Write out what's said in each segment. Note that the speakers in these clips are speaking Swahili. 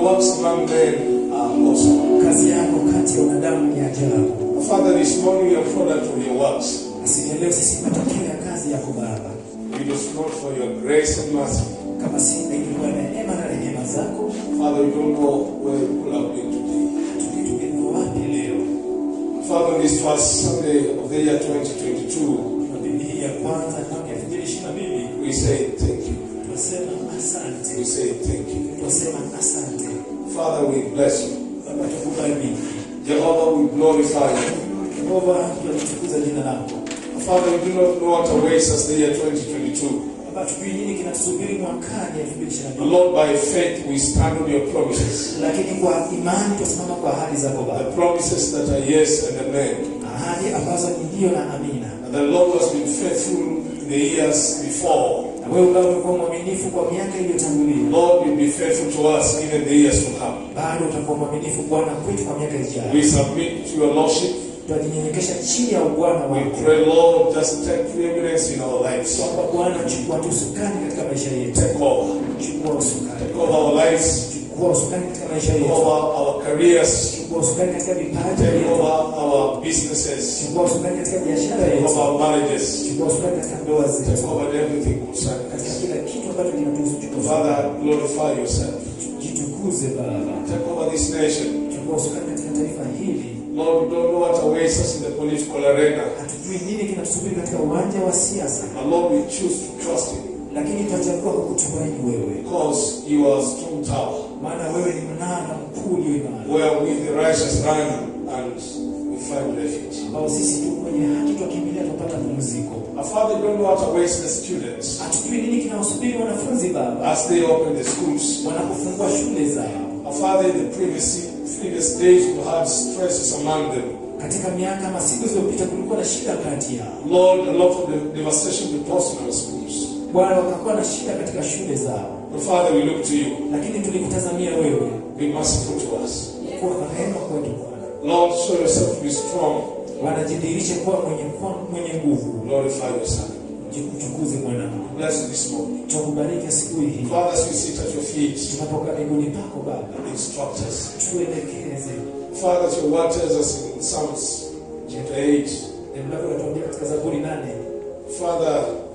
Your works among men are awesome. Kazi yako kati ya wanadamu ni ajabu. Father, this morning we are product of your works. Asije leo sisi ni matokeo ya kazi yako Baba. It is not for your grace and mercy. Kama si ingekuwa neema na rehema zako, Father, we don't know where we could have been today. hatujui tungekuwa wapi leo. Father, on this first Sunday of the year 2022, Jumapili hii ya kwanza mwaka 2022 we say thank you. tunasema asante. We say thank you. Tunasema asante. Father, we bless you. Baba tukubariki. Jehovah, we glorify you. Yehova tunatukuza jina lako. Father, we do not know what awaits us the year 2022. Baba tujui nini kinatusubiri mwakani 2022. Lord, by faith we stand on your promises. Lakini kwa imani tunasimama kwa ahadi zako The Baba. promises that are yes and amen. Ahadi ambazo ni ndio na amina. And the Lord has been faithful in the years before. Na wewe Baba umekuwa mwaminifu kwa miaka iliyotangulia. Lord will be faithful to us even the years to come. Bado utakuwa mwaminifu Bwana kwetu kwa miaka ijayo. We submit to your Lordship. Tunajinyenyekesha chini ya ubwana We wako. pray, Lord, just take preeminence in our lives. Kwamba Bwana chukua tu usukani katika maisha yetu. Take over. Chukua usukani. Take over our lives. Chukua usukani katika maisha Take yetu. over our careers. Chukua usukani katika vipaji Take yetu. over our businesses. Chukua usukani katika biashara Take yetu. over our marriages. Chukua usukani katika ndoa Take zetu. over everything concerning Katika us. kila kitu ambacho kinatuhusu chukua. Father, glorify yourself. Jitukuze Baba. Take over this nation. Chukua usukani katika taifa hili. Lord, we don't know what awaits us in the political arena. Hatujui nini kinatusubiri katika uwanja wa siasa, But Lord, we choose to trust you lakini tutachagua kukutumaini wewe, because you are a strong tower maana wewe ni mnara mkuu ulio imara, where we, the righteous, run and we find refuge. ambao sisi tu kwenye haki twakimbilia tupata pumziko. Our Father, we don't know what awaits the students Hatujui nini kinawasubiri wanafunzi Baba as they open the schools. wanapofungua shule zao. Our Father, in the previous, previous days, we had stresses among them. Katika miaka ama siku zilizopita kulikuwa na shida kati yao, Lord, a lot of the devastation we caused in our schools. Bwana, wakakuwa na shida katika shule zao, But Father, we look to you. lakini tulikutazamia wewe Be merciful to us. kuwa na rehema kwetu Bwana. Lord, show yourself to be strong. Wanajidhihirisha kuwa mwenye kuwa mwenye nguvu. Glorify your Son. Jikutukuze mwanangu, Bless you this morning. tukubariki asubuhi hii. Father, as we sit at your feet, tunapokaa miguuni pako Baba, instruct us. tuelekeze. Father, your word tells us in Psalms chapter 8, Neno lako linatuambia katika Zaburi nane, Father,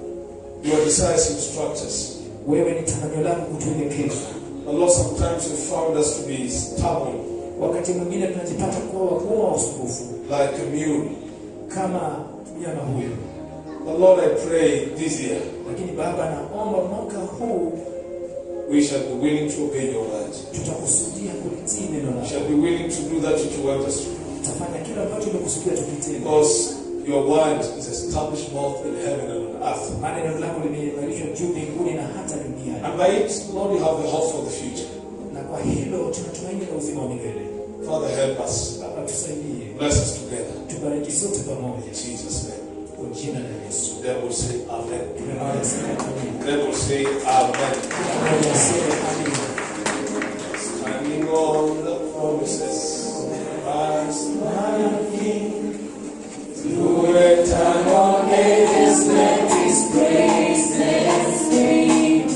your desires instruct us. wewe ni tamanio lako kutuelekeza. But Lord, sometimes you found us to be stubborn, Wakati mwingine tunajipata kuwa wakuwa wa usumbufu like a mule. kama mnyama huyo, But Lord, I pray this year lakini Baba, naomba mwaka huu we shall be willing to obey your word. tutakusudia kulitii neno We lako, shall be willing to do that which you want us to do. tutafanya kila ambacho umekusudia tukitende, Because your word is established both in heaven and on earth. maana neno lako limeimarishwa juu mbinguni na hata duniani, And by it, Lord, you have the hope for the future. na kwa hilo tunatumaini na uzima wa milele. Father, help us. Baba, tusaidie, Bless us together. tubariki sote pamoja, In Jesus' name. kwa jina la Yesu. Then we'll say Amen. Tumemoja sema amina. Then we'll say Amen. Moja sema amina. Standing on the promises of Christ, my King, through eternal ages, let His praises sing.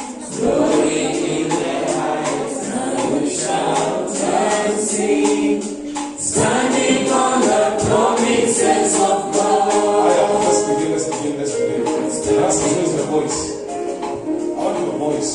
Glory in the heights, I will shout and sing. Standing on the promises of God. Let's begin, let's begin, let's begin. Let's use your voice. I want your voice.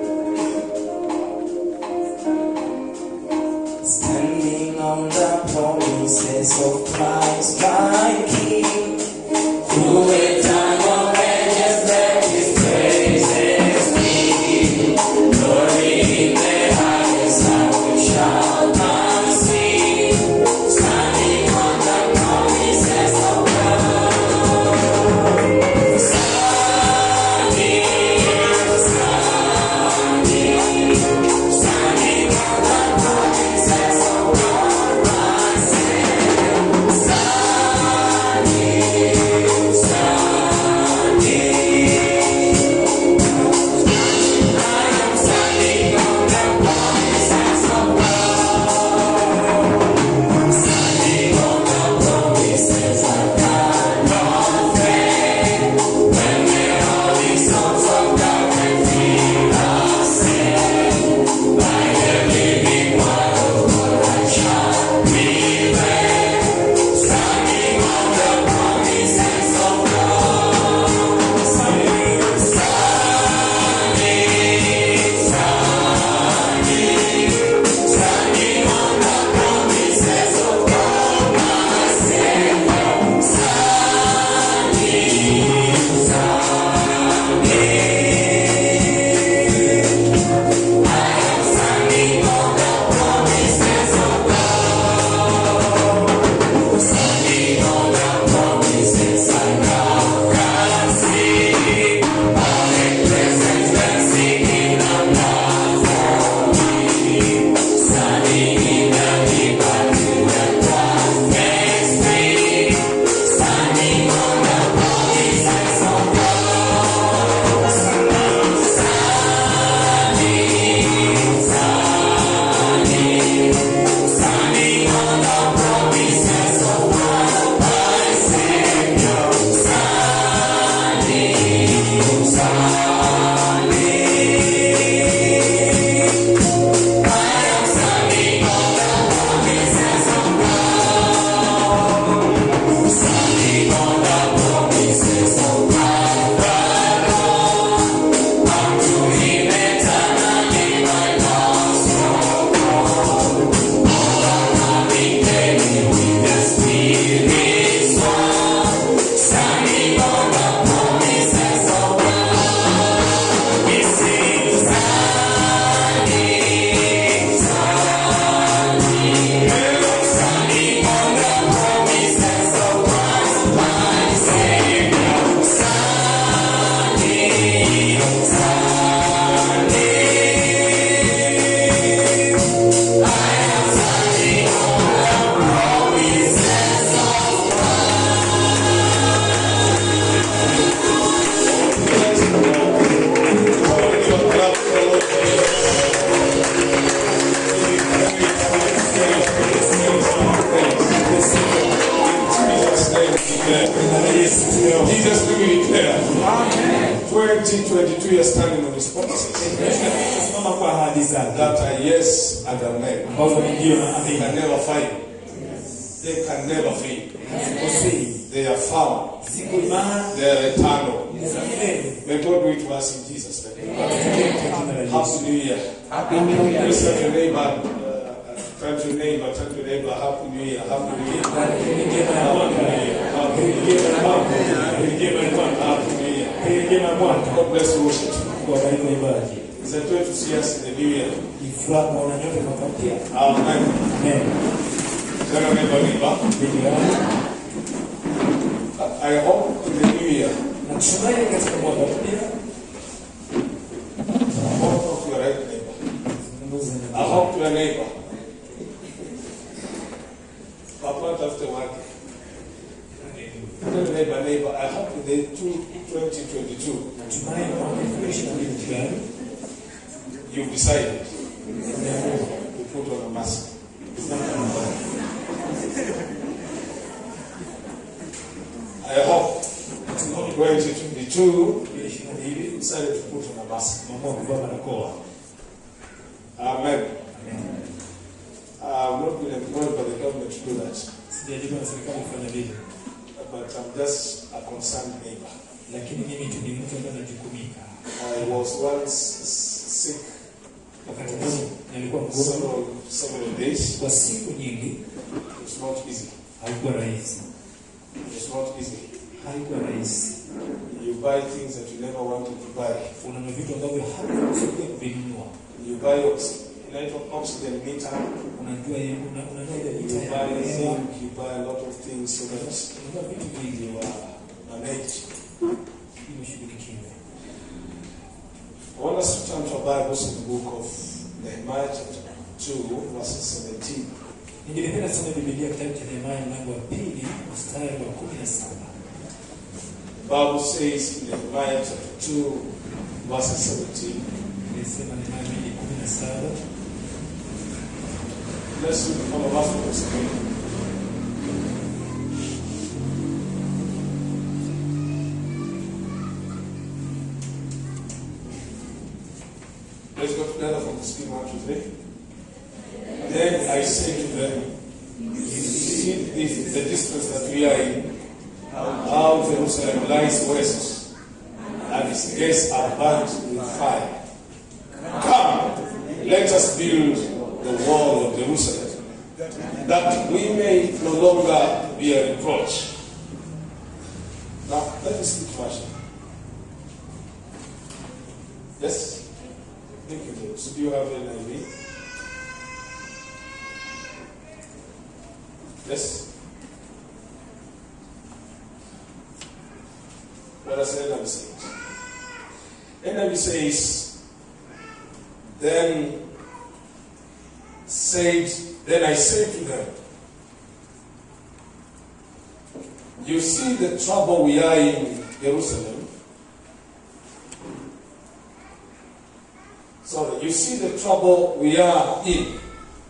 Standing on the promises of Christ, my King. Through eternal ages, let His praises be. Glory in the highest, I will shout and sing. Standing on the promises of God. Standing, standing, standing on the promises of God, my Savior. Standing, standing. I am standing ahadi zake that are yes and amen. ambazo ni ndio na They amina can never fail. They can never fail. hazikosei They are found. ziko imara They are eternal. ni za milele May God do it to us in Jesus' name. Tutendee kwa jina la Yesu Happy New Year. Please tell your neighbor, uh, tell your neighbor, tell your neighbor, Happy New Year, Happy New Year. Heri njema ya mwaka heri njema ya mwaka heri njema ya mwaka Happy New Year. heri njema ya mwaka God bless you, worship. kuwabariki waimbaji It's a joy to see us in the new year. ni furaha kuona nyote mwaka mpya Amen. amen Tell your neighbor, neighbor, Ndugu yangu I hope in the new year, natumai katika mwaka mpya I hope to your right neighbor. zungumze na I hope to your neighbor. Papa, after work. Tell your neighbor, neighbor, I hope in the two- 2022, natumai mwaka elfu mbili ishirini na mbili jirani you've decided umeamua to put on a mask. I hope 2022, you decided to put on a mask. umeamua kuvaa barakoa Amen. I'm not been employed by the government to do that, sijajua na serikali kufanya vile but I'm just a concerned neighbor. lakini mimi tu ni mtu ambaye najukumika I was once s- sick wakati mmoja nilikuwa mgonjwa several, several days. kwa siku nyingi It was not easy. haikuwa rahisi It was not easy. haikuwa rahisi You buy things that you never wanted to buy. unanua vitu ambavyo hakukusudia kuvinunua You buy ox- electric oxygen meter. unajua ile- una- unajua ile You vita ya buy hewa zinc. You buy a lot of things so that unajua vitu vingi you are managed. ili ushughulikiwe I want us to turn to our Bibles in the book of Nehemiah, chapter 2, verses 17. ningependa soma bibilia kitabu cha nehemaya mlango wa pili mstari wa kumi na saba The Bible says in Nehemiah chapter 2, verses 17. ilisema nehemaya mbili kumi na saba Let's read all of us from the screen. Let's go together from the screen, one, two, three. Then I say to them, You see this, the distance that we are in, how Jerusalem lies west, and its gates are burnt with fire. Come, let us build the wall of Jerusalem, that we may no longer be a reproach. Now, let me speak Russian. Yes? Thank you, James. So do you have an idea? Yes? What does NIV say? NIV says, then said, then I said to them, You see the trouble we are in Jerusalem. Sorry, you see the trouble we are in.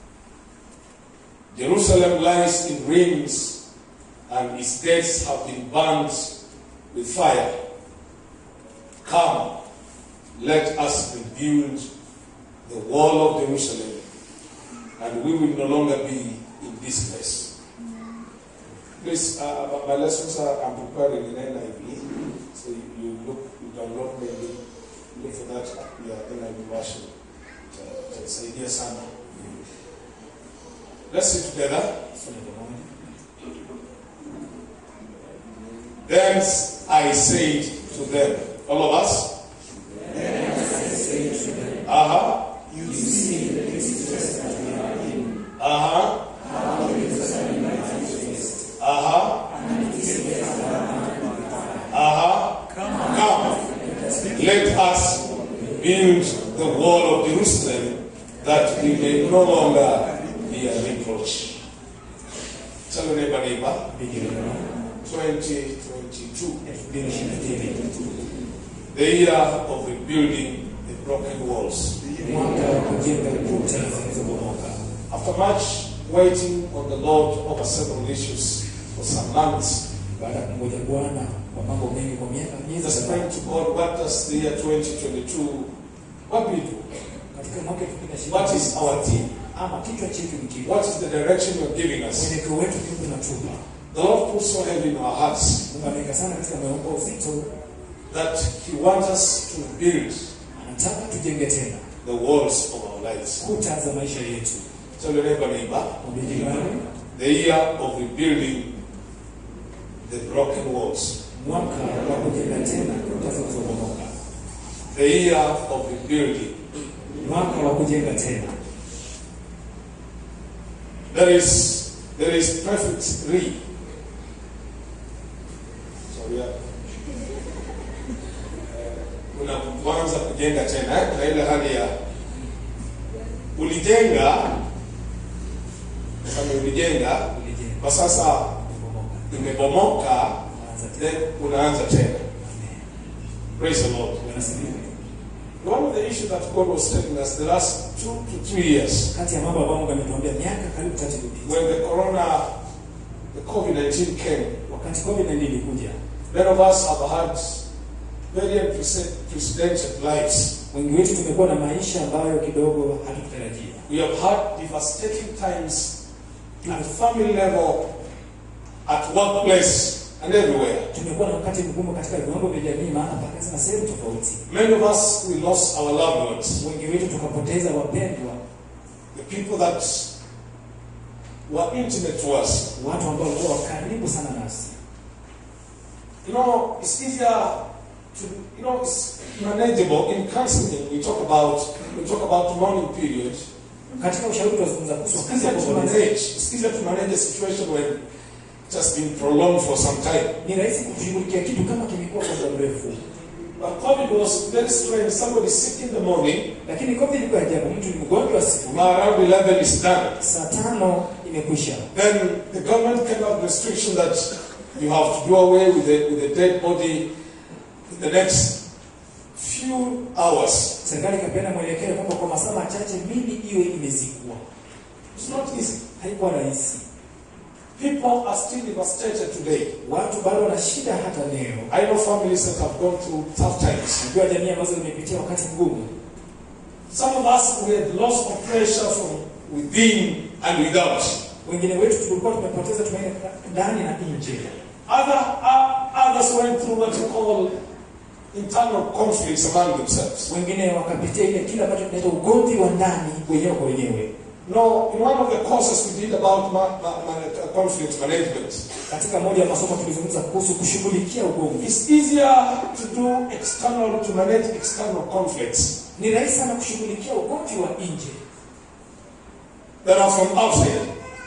Jerusalem lies in ruins, and its gates have been burnt with fire. Come, let us rebuild the wall of Jerusalem, and we will no longer be in this place. Please, uh, my lessons are I'm preparing in NIV, so you, you look, you download maybe, look for that at your NIV version. Uh, Itasaidia sana. Let's sit together. Soma pamoja. Then I said to them, all of us. Uh huh. Uh huh. Uh huh. Uh huh. Come. Let us build the wall of Jerusalem that we may no longer be a reproach. Tell your neighbor, neighbor, Biblia 2022. elfu mbili ishirini na mbili the year of rebuilding the broken walls. mwaka wa kujenga kuta zilizobomoka After much waiting on the Lord over several issues for some months, baada ya kungoja bwana kwa mambo mengi kwa miaka miezi just kadhaa praying to God, what does the year 2022, what do we do? katika katika mwaka 2020 What is our theme? ama kichwa chetu ni kipi What is the direction you're giving us? mwelekeo wetu kipi unatupa The Lord put so heavy in our hearts Mungu ameweka sana katika moyo wako uzito that He wants us to build anataka tujenge tena the walls of our lives. kuta za maisha yetu Tell your neighbor, neighbor, Mwambie jirani the year of rebuilding the broken walls. mwaka wa kujenga tena kuta zilizobomoka The year of rebuilding. mwaka wa kujenga tena There is there is perfect re. Sorry. uh, Kuna kuanza kujenga tena eh? na ile hali ya ulijenga kama ulijenga ulijenga kwa sasa kubomoka imebomoka anza tena then unaanza tena Amen. praise the lord Bwana asifiwe. one of the issues that god was telling us the last two to three years kati ya mambo ambayo Mungu ametuambia miaka karibu tatu iliyopita when the corona the covid-19 came wakati COVID-19 ilikuja many of us have had very unprecedented lives wengi wetu tumekuwa na maisha ambayo kidogo hatukutarajia we have had devastating times at family level at workplace and everywhere tumekuwa na wakati mgumu katika viwango vya jamii maana mpaka na sehemu tofauti many of us we lost our loved ones wengi wetu tukapoteza wapendwa the people that were intimate to us watu ambao walikuwa karibu sana nasi You know, it's easier to, you know, it's manageable. In counseling, we talk about, we talk about mourning period. katika ushauri tunazungumza kuhusu It's wakati wa easier to kuomboleza. manage. It's easier to manage a situation when it has been prolonged for some time. ni rahisi kushughulikia kitu kama kimekuwa kwa muda mrefu But COVID was very strange. Somebody sick in the morning, lakini covid ilikuwa ajabu mtu ni mgonjwa siku around 11 is done. saa tano imekwisha Then the government came out with restriction that you have to do away with the, with the dead body in the next few hours. serikali ikapeana mwelekeo kwamba kwa masaa machache mili iwe imezikwa It's not easy. haikuwa rahisi People are still devastated today. watu bado wana shida hata leo I know families that have gone through tough times. najua jamii ambazo zimepitia wakati mgumu Some of us we had lost of pressure from within and without. wengine wetu tulikuwa tumepoteza tumaini ndani na nje Other uh, others went through what you call internal conflicts among themselves. wengine wakapitia ile kile ambacho tunaita ugomvi wa ndani wenyewe kwa wenyewe No, in one of the courses we did about ma- ma- ma- conflict management, katika moja ya masomo tulizungumza kuhusu kushughulikia ugomvi it's easier to do external to manage external conflicts ni rahisi sana kushughulikia ugomvi wa nje that are from outside.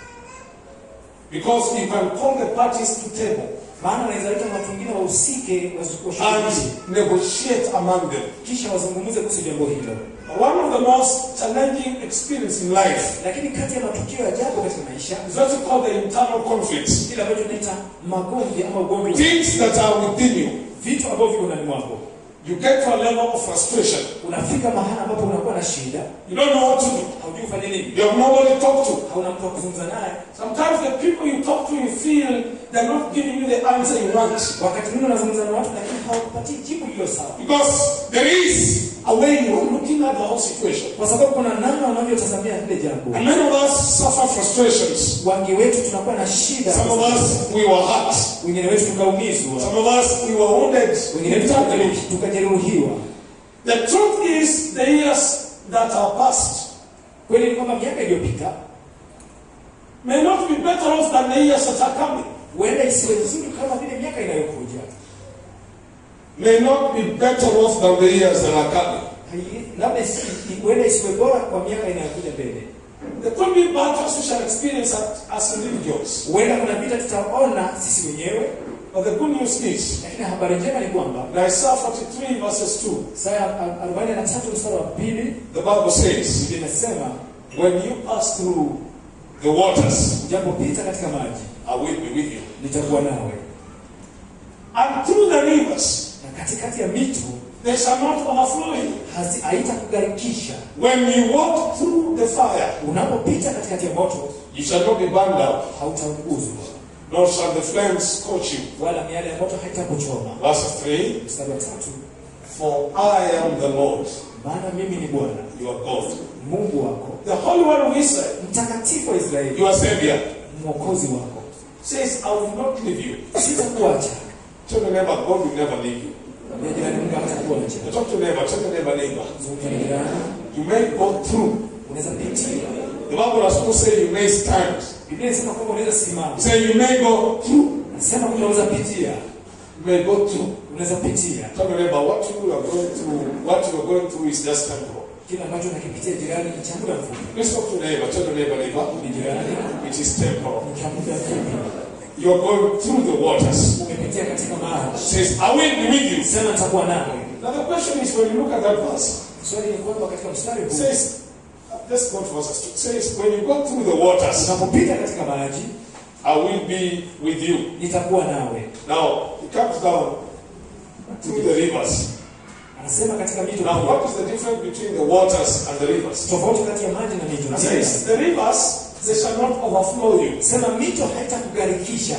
Because you can call the parties to table maana wanaweza wita watu wengine wahusike washughulikie and negotiate among them. kisha wazungumze kuhusu jambo hilo One of the most challenging experience in life lakini kati ya matukio ya ajabu katika maisha is what you call the internal conflicts. kile ambacho tunaita magomvi ama ugomvi wa- Things that are within you. vitu ambavyo viko ndani mwako You get to a level of frustration. unafika mahali ambapo unakuwa na shida You don't know what to do. haujui ufanye nini You have nobody to talk to. hauna mtu wa kuzungumza naye Sometimes the people you talk to, you feel they're not giving you the answer you want. wakati mwingine unazungumza na watu lakini hawakupatii jibu lilo sawa Because there is a way you're looking at the whole situation. kwa sababu kuna namna unavyotazamia lile jambo And many of us suffer frustrations. wangi wetu tunakuwa na shida Some of us, we were hurt. wengine wetu tukaumizwa Some of us, we were wounded wengine wetu internally. tukajeruhi- tukajeruhiwa The truth is, the years that are past kweli ni kwamba miaka iliyopita may not be better off than the years that are coming. huenda isiwe nzuri kama vile miaka inayokuja May not be better off than the years that are coming. Hai- labda isi- huenda isiwe bora kwa miaka inayokuja mbele There could be battles we shall experience as, as individuals. huenda kuna vita tutaona sisi wenyewe But the good news is, lakini habari njema ni kwamba in Isaiah 43 verses 2, saa ya arobaini na tatu mstari wa pili the Bible says, Biblia inasema When you pass through the waters, ujapopita katika maji I will be with you. nitakuwa nawe And through the rivers, na katikati ya mito they shall not overflow you. hazi- haitakugharikisha When you walk through the fire, unapopita katikati ya moto you shall not be burned out, hautaunguzwa nor shall the flames scorch you. wala miale ya moto haitakuchoma Verse 3 mstari wa tatu For I am the Lord, maana mimi ni bwana your God, mungu wako the Holy One of Israel, mtakatifu wa israeli your Savior, mwokozi wako says, I will not leave you. sitakuacha Tell the neighbor, God will never leave you. Mwambie jirani mungu hatakuacha Talk to the neighbor, tell the neighbor, neighbor. zungumza na jirani You may go through. unaweza pitia The Bible has also say you may stand. biblia inasema kwamba unaweza simama Say you may go through. nasema kwamba unaweza pitia You may go through. unaweza pitia Tell the neighbor, what you are going through, what you are going through is just temporal. kile ambacho unakipitia jirani ni cha muda mfupi Let's talk to the neighbor, tell the neighbor, neighbor, ni jirani it is temporal. ni cha muda mfupi You are going through the waters. umepitia katika maji Says, I will be with you. sema nitakuwa nawe Now the question is when you look at that verse, swali ni kwamba katika mstari it huu says, let's go to verse 2. It says, when you go through the waters, unapopita katika maji I will be with you. nitakuwa nawe Now, it comes down through the rivers. anasema katika mito Now, pia. what is the difference between the waters and the rivers? tofauti kati ya maji na mito It ni says, the rivers, they shall not overflow you. sema mito haitakugharikisha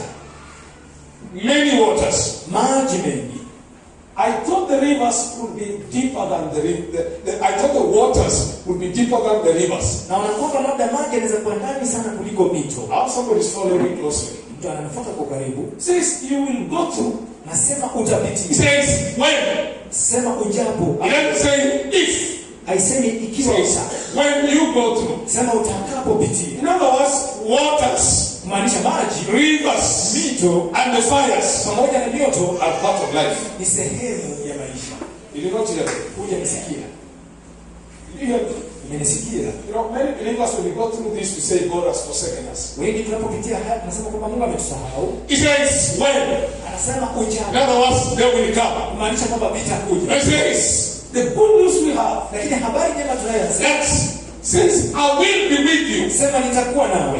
Many waters. maji mengi I thought the rivers would be deeper than the, ri- the, the I thought the waters would be deeper than the rivers. na wanakwamba labda maji yanaweza kuwa ndani sana kuliko mito How somebody is following me closely. mtu ananafuata kwa karibu It says you will go through. nasema It utapitia says when. sema ujapo It doesn't say if. haisemi It ikiwa says uta when you go through. sema utakapopitia In other words, waters, kumaanisha maji rivers, mito and the fires pamoja na mioto are part of life. ni sehemu ya maisha You did not hear me. huja nisikia Did you hear me? umenisikia You know, many believers, when we go through this, we say God has forsaken us. wengi tunapopitia haya tunasema kwamba mungu ametusahau It says when. anasema In ujapo other words, they will come. kumaanisha kwamba vitakuja It says the good news we have lakini habari njema tunayoyasema that says I will be with you sema nitakuwa nawe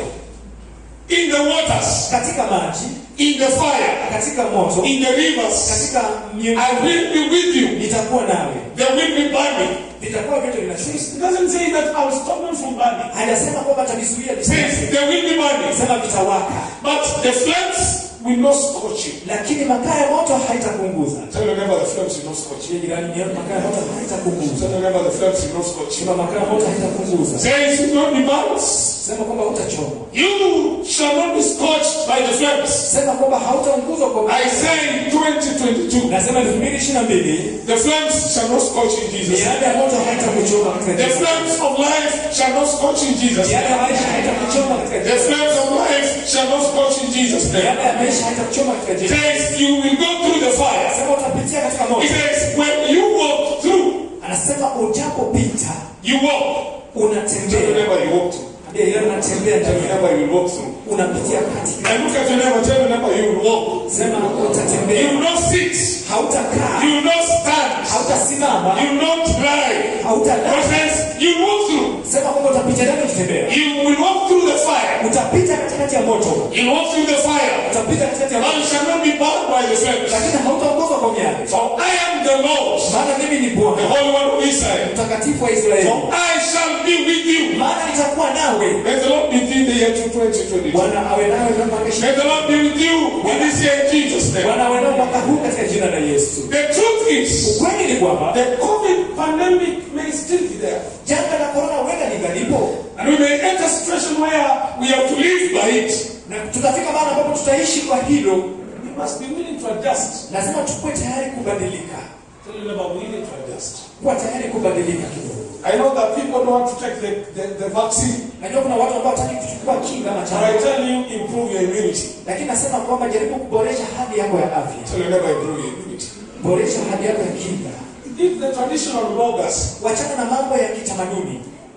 in the waters, katika maji in the fire, katika moto in the rivers. katika mioto I will be with you. nitakuwa nawe There will be burning. vitakuwa vyote vinashuka It doesn't say that I will stop them from burning. hajasema kwamba atavizuia It says visiwake. there will be burning. sema vitawaka But the flames will not scorch you. lakini makaa ya moto haitapunguza Tell your neighbor the flames will not scorch you. Je, jirani ni makaa ya moto haitapunguza Tell your neighbor the flames will not scorch you. sema makaa ya moto haitapunguza Says you will not be burnt. sema kwamba hautachoma You shall not be scorched by the flames. sema kwamba hautaunguzwa kwa I say in 2022, nasema elfu mbili ishirini na mbili the flames shall not scorch in Jesus. miale ya moto haitakuchoma katika The jina la flames of life shall not scorch in Jesus. miale ya maisha haitakuchoma katika The jina flames of life shall not scorch in Jesus' name. miale ya maisha haitakuchoma katika It jina says you will go through the fire. sema utapitia katika It moto says when you walk through, anasema ujapopita you walk. Tell your unatembea neighbor you walk through. Ndiyo, ile unatembea Tell your ndani neighbor you will walk through. unapitia katika And look at your neighbor. Tell your neighbor you will walk. sema You utatembea will not sit. hautakaa You will not stand. hautasimama You will not lie. But hautalala it says you will walk through. sema kwamba utapitia ndani ukitembea You will walk through the fire. utapita katikati ya moto You will walk through the fire. utapita katikati ya And moto you shall not be bound by the flames. lakini hautaongozwa kwa miale For I am the Lord, maana mimi ni the bwana Holy One of Israel. mtakatifu wa israeli For I shall be with you. maana nitakuwa nawe May the Lord be with you in the year 2022. bwana awe nawe mwaka ishirini May the Lord be with you in this year in Jesus' name. bwana awe nawe mwaka huu katika jina la yesu The truth is, ukweli ni kwamba the COVID pandemic may still be there. janga la korona huenda lingalipo And we may enter a situation where we have to live by it. na tutafika mahali ambapo tutaishi kwa hilo We must be willing to adjust. lazima tukuwe tayari kubadilika Tell you about willing to adjust. kuwa tayari kubadilika kidogo I know that people don't want to take the, the, the vaccine. najua kuna watu ambao wataki kuchukua kinga ama But I chanjo tell you, improve your immunity. lakini nasema kwamba jaribu kuboresha hali yako ya afya Tell you never improve your immunity. boresha hali yako ya kinga If the traditional bloggers wachana na mambo ya kitamaduni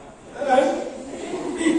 uh, eat,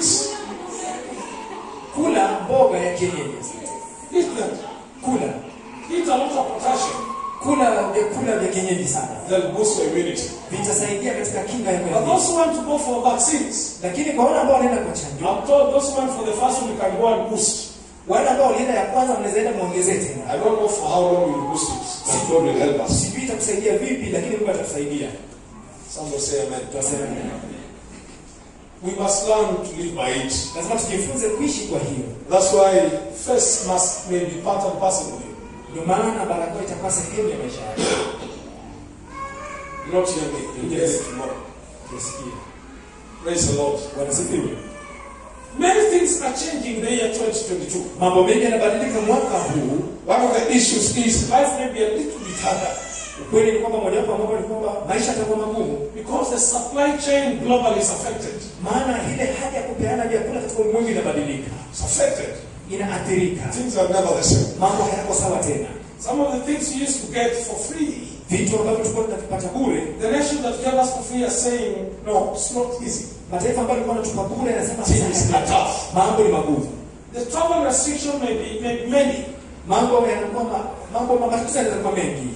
kula mboga ya kienyeji eat them, kula eat a lot of potassium, kula vyakula vya kienyeji sana they'll boost your immunity. vitasaidia katika kinga yako ya But mwili those who want to go for vaccines, lakini kwa wale ambao wanaenda kwa chanjo I'm told those who went for the first one, you can go and boost. wale ambao walienda ya kwanza mnaweza enda muongezee tena I don't know for how long we'll boost it, but God will help us. sijui itakusaidia vipi lakini mungu atakusaidia Some will say amen. tutasema We must learn to live by it. lazima tujifunze kuishi kwa hiyo That's why first must may be part and parcel of it. ndio maana barakoa itakuwa sehemu ya maisha yako You not hear me. You get it tomorrow. Tusikie. Praise the Lord. wanasifiwe Many things are changing in the year 2022. mambo mengi yanabadilika mwaka huu One of the issues is life may be a little bit harder ukweli ni kwamba mojawapo wa mambo ni kwamba maisha yatakuwa magumu because the supply chain globally is affected. maana ile hali ya kupeana vyakula katika ulimwengu inabadilika It's affected. inaathirika Things are never the same. mambo hayako sawa tena Some of the things you used to get for free, vitu ambavyo tulikuwa tunavipata bure the nation that gave us for free are saying, no, it's not easy. mataifa ambayo alikuwa anatupa bure anasema Things sasa are tough. mambo ni magumu The travel restriction may be, may be many. mambo yanakuwa ma- mambo matatizo yanaweza kuwa mengi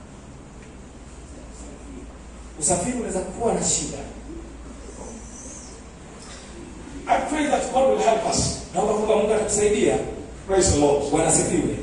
usafiri unaweza kuwa na shida I pray that God will help us. naomba kwamba mungu atatusaidia Praise the Lord. wanasifiwe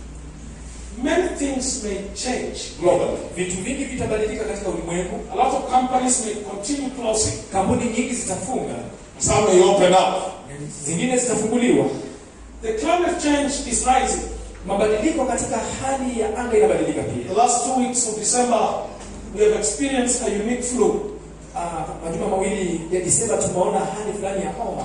Many things may change globally. vitu vingi vitabadilika katika ulimwengu A lot of companies may continue closing. kampuni nyingi zitafunga Some may open up. zingine zitafunguliwa The climate change is rising. mabadiliko katika hali ya anga inabadilika The pia last two weeks of December, we have experienced a unique flu. Ah, majuma mawili ya disemba tumeona hali fulani ya homa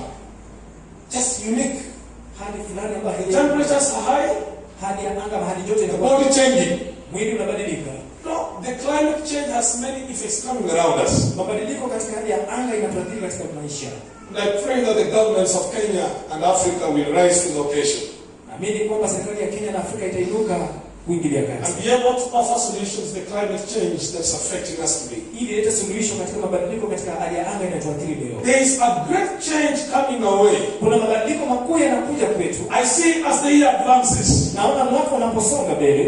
Just unique. hali fulani ambayo The haija- temperatures are high, hali ya anga hali joto the inakuwa body changing. mwili unabadilika No, the climate change has many effects coming around us. mabadiliko katika hali ya anga inatuathiri katika maisha And I pray that the governments of Kenya and Africa will rise to the occasion naamini kwamba serikali ya kenya na afrika itainuka kuingilia and kati be able to offer solutions to the climate change that's affecting us today. ili ilete suluhisho katika mabadiliko katika hali ya anga inatuathiri leo There is a great change coming our way. kuna mabadiliko makuu yanakuja kwetu I see as the year advances, naona mwaka unaposonga mbele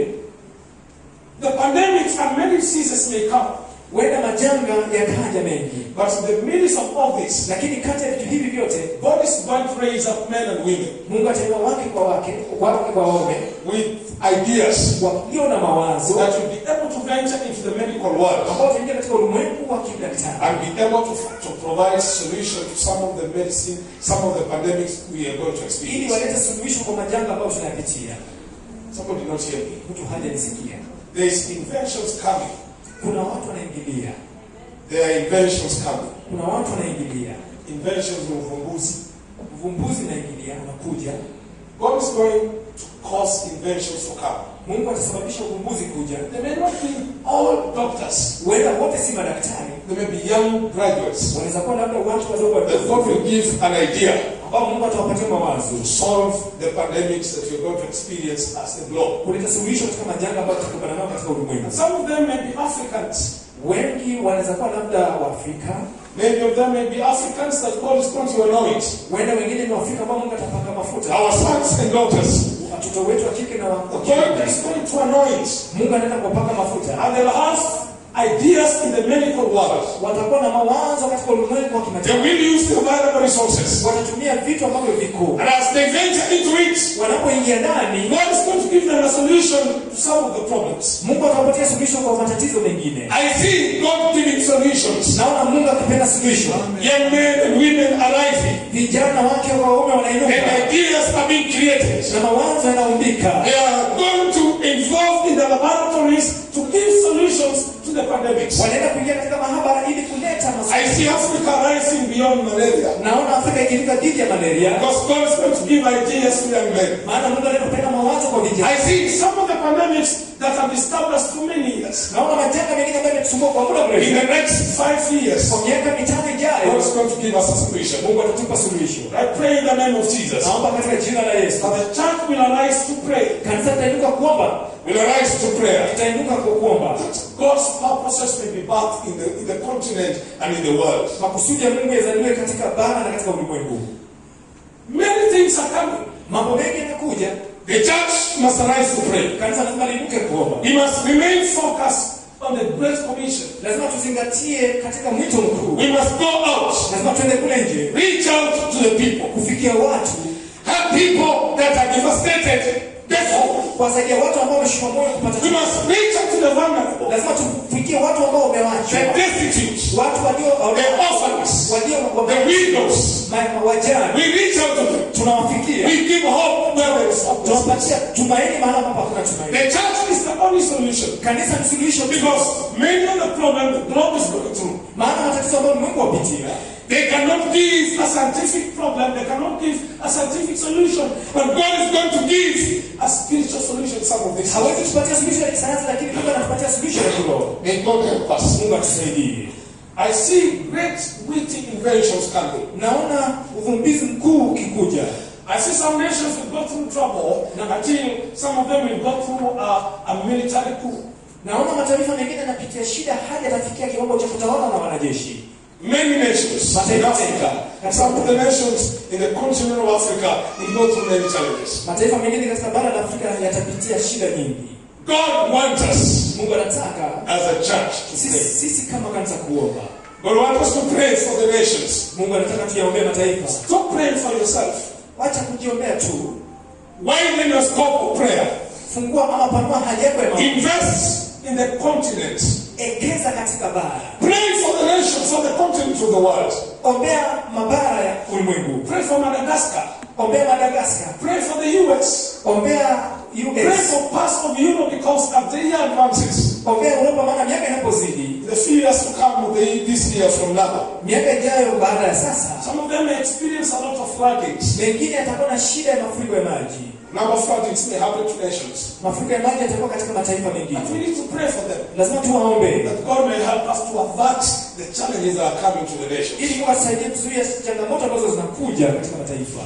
the pandemics and many diseases may come. huenda majanga yakaja mengi But in the midst of all this, lakini kati ya vitu hivi vyote God is going to raise up men and women mungu atainua wake kwa wake wake kwa waume with ideas walio na mawazo that will be able to venture into the medical world ambao wataingia katika ulimwengu wa kidaktari and be able to, to provide solution to some of the medicine, some of the pandemics we are going to ili experience. walete suluhisho kwa majanga ambayo tunayapitia Somebody did not hear me. mtu hajanisikia There is inventions coming. kuna watu wanaingilia There are inventions coming. kuna watu wanaingilia Inventions of uvumbuzi. uvumbuzi unaingilia unakuja God is going to cause inventions to come. mungu atasababisha uvumbuzi kuja They may not be all doctors. huenda wote si madaktari They may be young graduates. wanaweza kuwa labda watu wadogo That God wadogo will give an idea ambao mungu atawapatia mawazo to solve the pandemics that you're going to experience as a globe. kuleta suluhisho katika majanga ambayo tutakubana nao katika ulimwengu Some of them may be Africans. wengi wanaweza kuwa labda waafrika Many of them may be Africans that God is going to anoint. huenda wengine ni waafrika ambao mungu atapaka mafuta Our sons and daughters. watoto wetu wa kike na wa wa God kiume is going to anoint. mungu anaenda kuwapaka mafuta And they'll have ideas in the medical world. watakuwa na mawazo katika ulimwengu wa They kimataifa will use the available resources. watatumia vitu ambavyo viko And as they venture into it, wanapoingia ndani God is going to give them a solution to some of the problems. mungu atawapatia suluhisho kwa matatizo mengine I see God giving solutions. naona mungu akipenda suluhisho Young men and women are rising. vijana wake kwa waume And wanainuka ideas are being created. na mawazo yanaumbika They are going to involve in the laboratories to give solutions to the pandemics. wanaenda kuingia katika mahabara ili kuleta masu I see Africa rising beyond malaria. naona afrika ikivuka dhidi ya malaria Because God is going to give ideas to young men. maana mungu anaenda kupenda mawazo kwa vijana I see some of the pandemics that have disturbed us for many years. naona majanga mengine ambayo yametusumbua kwa muda In mrefu the next five years, kwa miaka mitano God ijayo is going to give us a solution. mungu atatupa suluhisho I pray in the name of Jesus naomba katika jina la yesu that the church will arise to pray, kanisa litainuka kuomba will arise to prayer. litainuka kwa kuomba God's purposes may be birthed in the, in the continent and in the world. makusudi ya mungu yazaliwe katika bara na katika ulimwengu Many things are coming. mambo mengi yanakuja The church must arise to pray. kanisa lazima liinuke kuomba We must remain focused on the Great Commission. lazima tuzingatie katika mwito mkuu We must go out, lazima tuende kule nje reach out to the people. kufikia watu Help people that are devastated Therefore, kuwasaidia watu ambao wameshikwa moyo kupata we must reach out to the vulnerable, lazima tufikie watu ambao wamewachwa the destitute, watu walio the orphans, walio the widows. ma- wajane We reach out to them. tunawafikia We give hope where there is hopelessness. tunawapatia tumaini mahali ambapo hakuna tumaini The church is the only solution kanisa ni suluhisho tu. because many of the problems the globe is going through, maana matatizo ambayo ulimwengu wapitia they cannot give a scientific problem, they cannot give a scientific solution, but God is going to give a spiritual solution to some of these. hawezi kutupatia suluhisho ya kisayansi lakini mungu anatupatia suluhisho ya kiroho May God help us. mungu atusaidie I see great witty inventions coming. naona uvumbizi mkuu ukikuja I see some nations will go through trouble until some of them will go through a, a military coup. naona mataifa mengine yanapitia shida hadi yatafikia kiwango cha kutawala na wanajeshi Many nations in Africa, and some of the nations in the continent of Africa will go through many challenges. mataifa mengine katika bara la afrika yatapitia shida nyingi God wants us mungu anataka as a church to sisi, pray. sisi kama kanisa kuomba God wants us to pray for the nations. mungu anataka tuyaombee mataifa Stop praying for yourself. wacha kujiombea tu Widen your scope of prayer. fungua ama panua haja yako ya maombi. Invest in the continent. ekeza katika bara Pray for the nations of the continent of the world. ombea mabara ya ulimwengu Pray for Madagascar. ombea madagaskar Pray for the US. ombea Pray us for parts of Europe because as the year advances, ombea uropa maana miaka inapozidi the few years to come, the, this year from now, miaka ijayo baada ya sasa some of them may experience a lot of floodings. mengine yatakuwa na shida ya mafuriko ya maji Number of floodings may happen to nations. mafuriko ya maji yatakuwa katika mataifa But we mengine need to pray for them. lazima tuwaombe That God may help us to avert the challenges that are coming to the nations. ili Mungu atusaidie kuzuia changamoto ambazo zinakuja katika mataifa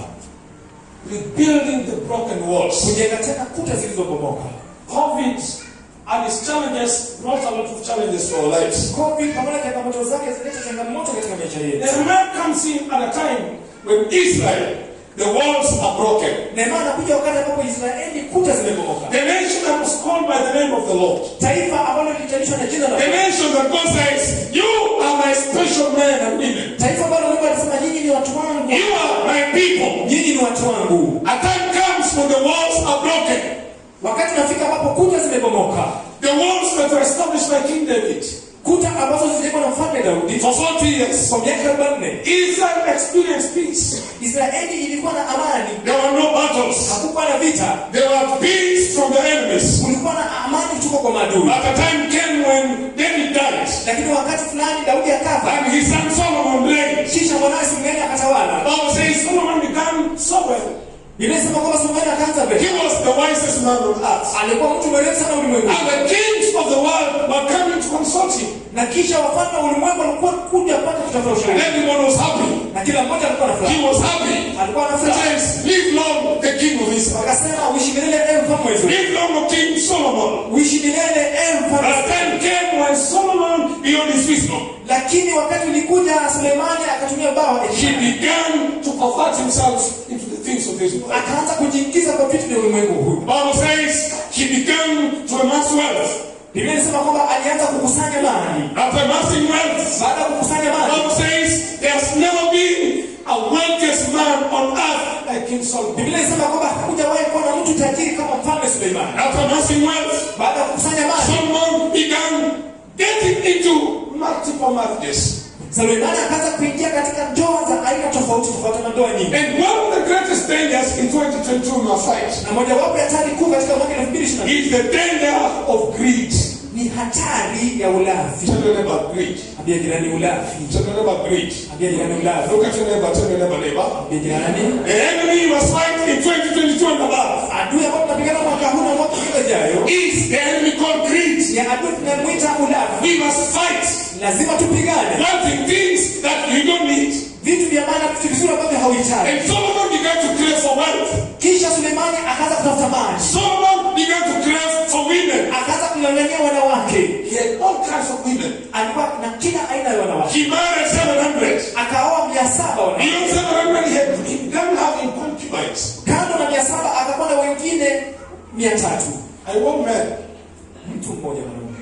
Rebuilding the broken walls. kujenga tena kuta zilizobomoka COVID and its challenges brought a lot of challenges to our lives. covid pamoja na changamoto zake zileta changamoto katika maisha yetu Nehemiah comes in at a time when Israel, the walls are broken. neema anakuja wakati ambapo israeli kuta zimebomoka The nation that was called by the name of the Lord. taifa ambalo lilitanishwa na jina la The nation that God says, You are my special men and women. taifa ambalo mungu alisema nyinyi ni watu wangu You are my people. nyinyi ni watu wangu A time comes when the walls are broken. wakati unafika ambapo kuta zimebomoka The walls that were established by King David kuta ambazo zilijengwa na mfalme daudi for 40 years. kwa miaka arobaini Israel experienced peace. israeli ilikuwa na amani There were no battles. hakukuwa na vita There were peace from the enemies. kulikuwa na amani kutoka kwa maadui But a time came when David died lakini wakati fulani daudi akafa and his son Solomon reigned. kisha mwanawe sulemani akatawala The Bible says Solomon began so well. biblia inasema kwamba sulemani akaanza He mbele was the wisest man on earth. alikuwa mtu mwerevu sana ulimwengu And the kings of the world were coming to consult him. na kisha wafalme wa ulimwengu walikuwa kuja mpaka kutafuta And ushauri everyone was happy. na kila mmoja alikuwa na He furaha was happy. alikuwa na He furaha says, Live long, the king of Israel. wakasema uishi milele ewe mfalme wetu Live long, O King Solomon. uishi milele ewe But mfalme a time came when Solomon, beyond his wisdom, lakini wakati ulikuja sulemani akatumia bawa he began to convert himself into the things of this world. akaanza kujiingiza kwa vitu vya ulimwengu huu The Bible says he began to amass wealth. biblia inasema kwamba alianza kukusanya mali After amassing wealth, baada ya kukusanya the mali Bible says there's never been a wealthiest man on earth like King Solomon. biblia inasema kwamba hakujawahi kuwa na mtu tajiri kama mfalme suleimani After amassing wealth, baada ya kukusanya mali Solomon began getting into multiple marriages. suleimani akaanza kuingia katika ndoa za aina tofauti tofauti na ndoa nyingi And one of the greatest dangers in 2022 in our fight na mojawapo ya hatari kuu katika mwaka elfu mbili ishirini is the danger of greed. ni hatari ya ulafi Tell your neighbor greed. ambia jirani ulafi Tell your neighbor greed. ambia jirani ulafi Look at your neighbor, tell your neighbor, neighbor. ambia jirani The enemy you must fight in 2022 and above adui ambao tunapigana mwaka huu na mwaka ule jayo is the enemy called greed. ni adui tunamwita ulafi We must fight lazima tupigane wanting things that you don't need. vitu vya maana vitu vizuri ambavyo hauhitaji And Solomon began to crave for wealth. kisha sulemani akaanza kutafuta mali Solomon began to crave for women. akaanza kung'ang'ania wanawake He had all kinds of women. alikuwa na kila aina ya wanawake He married 700. akaoa mia saba wanawake Beyond 700, he, had, he began having concubines. kando na mia saba akakuwa na wengine mia tatu I want men. mtu mmoja mwanaume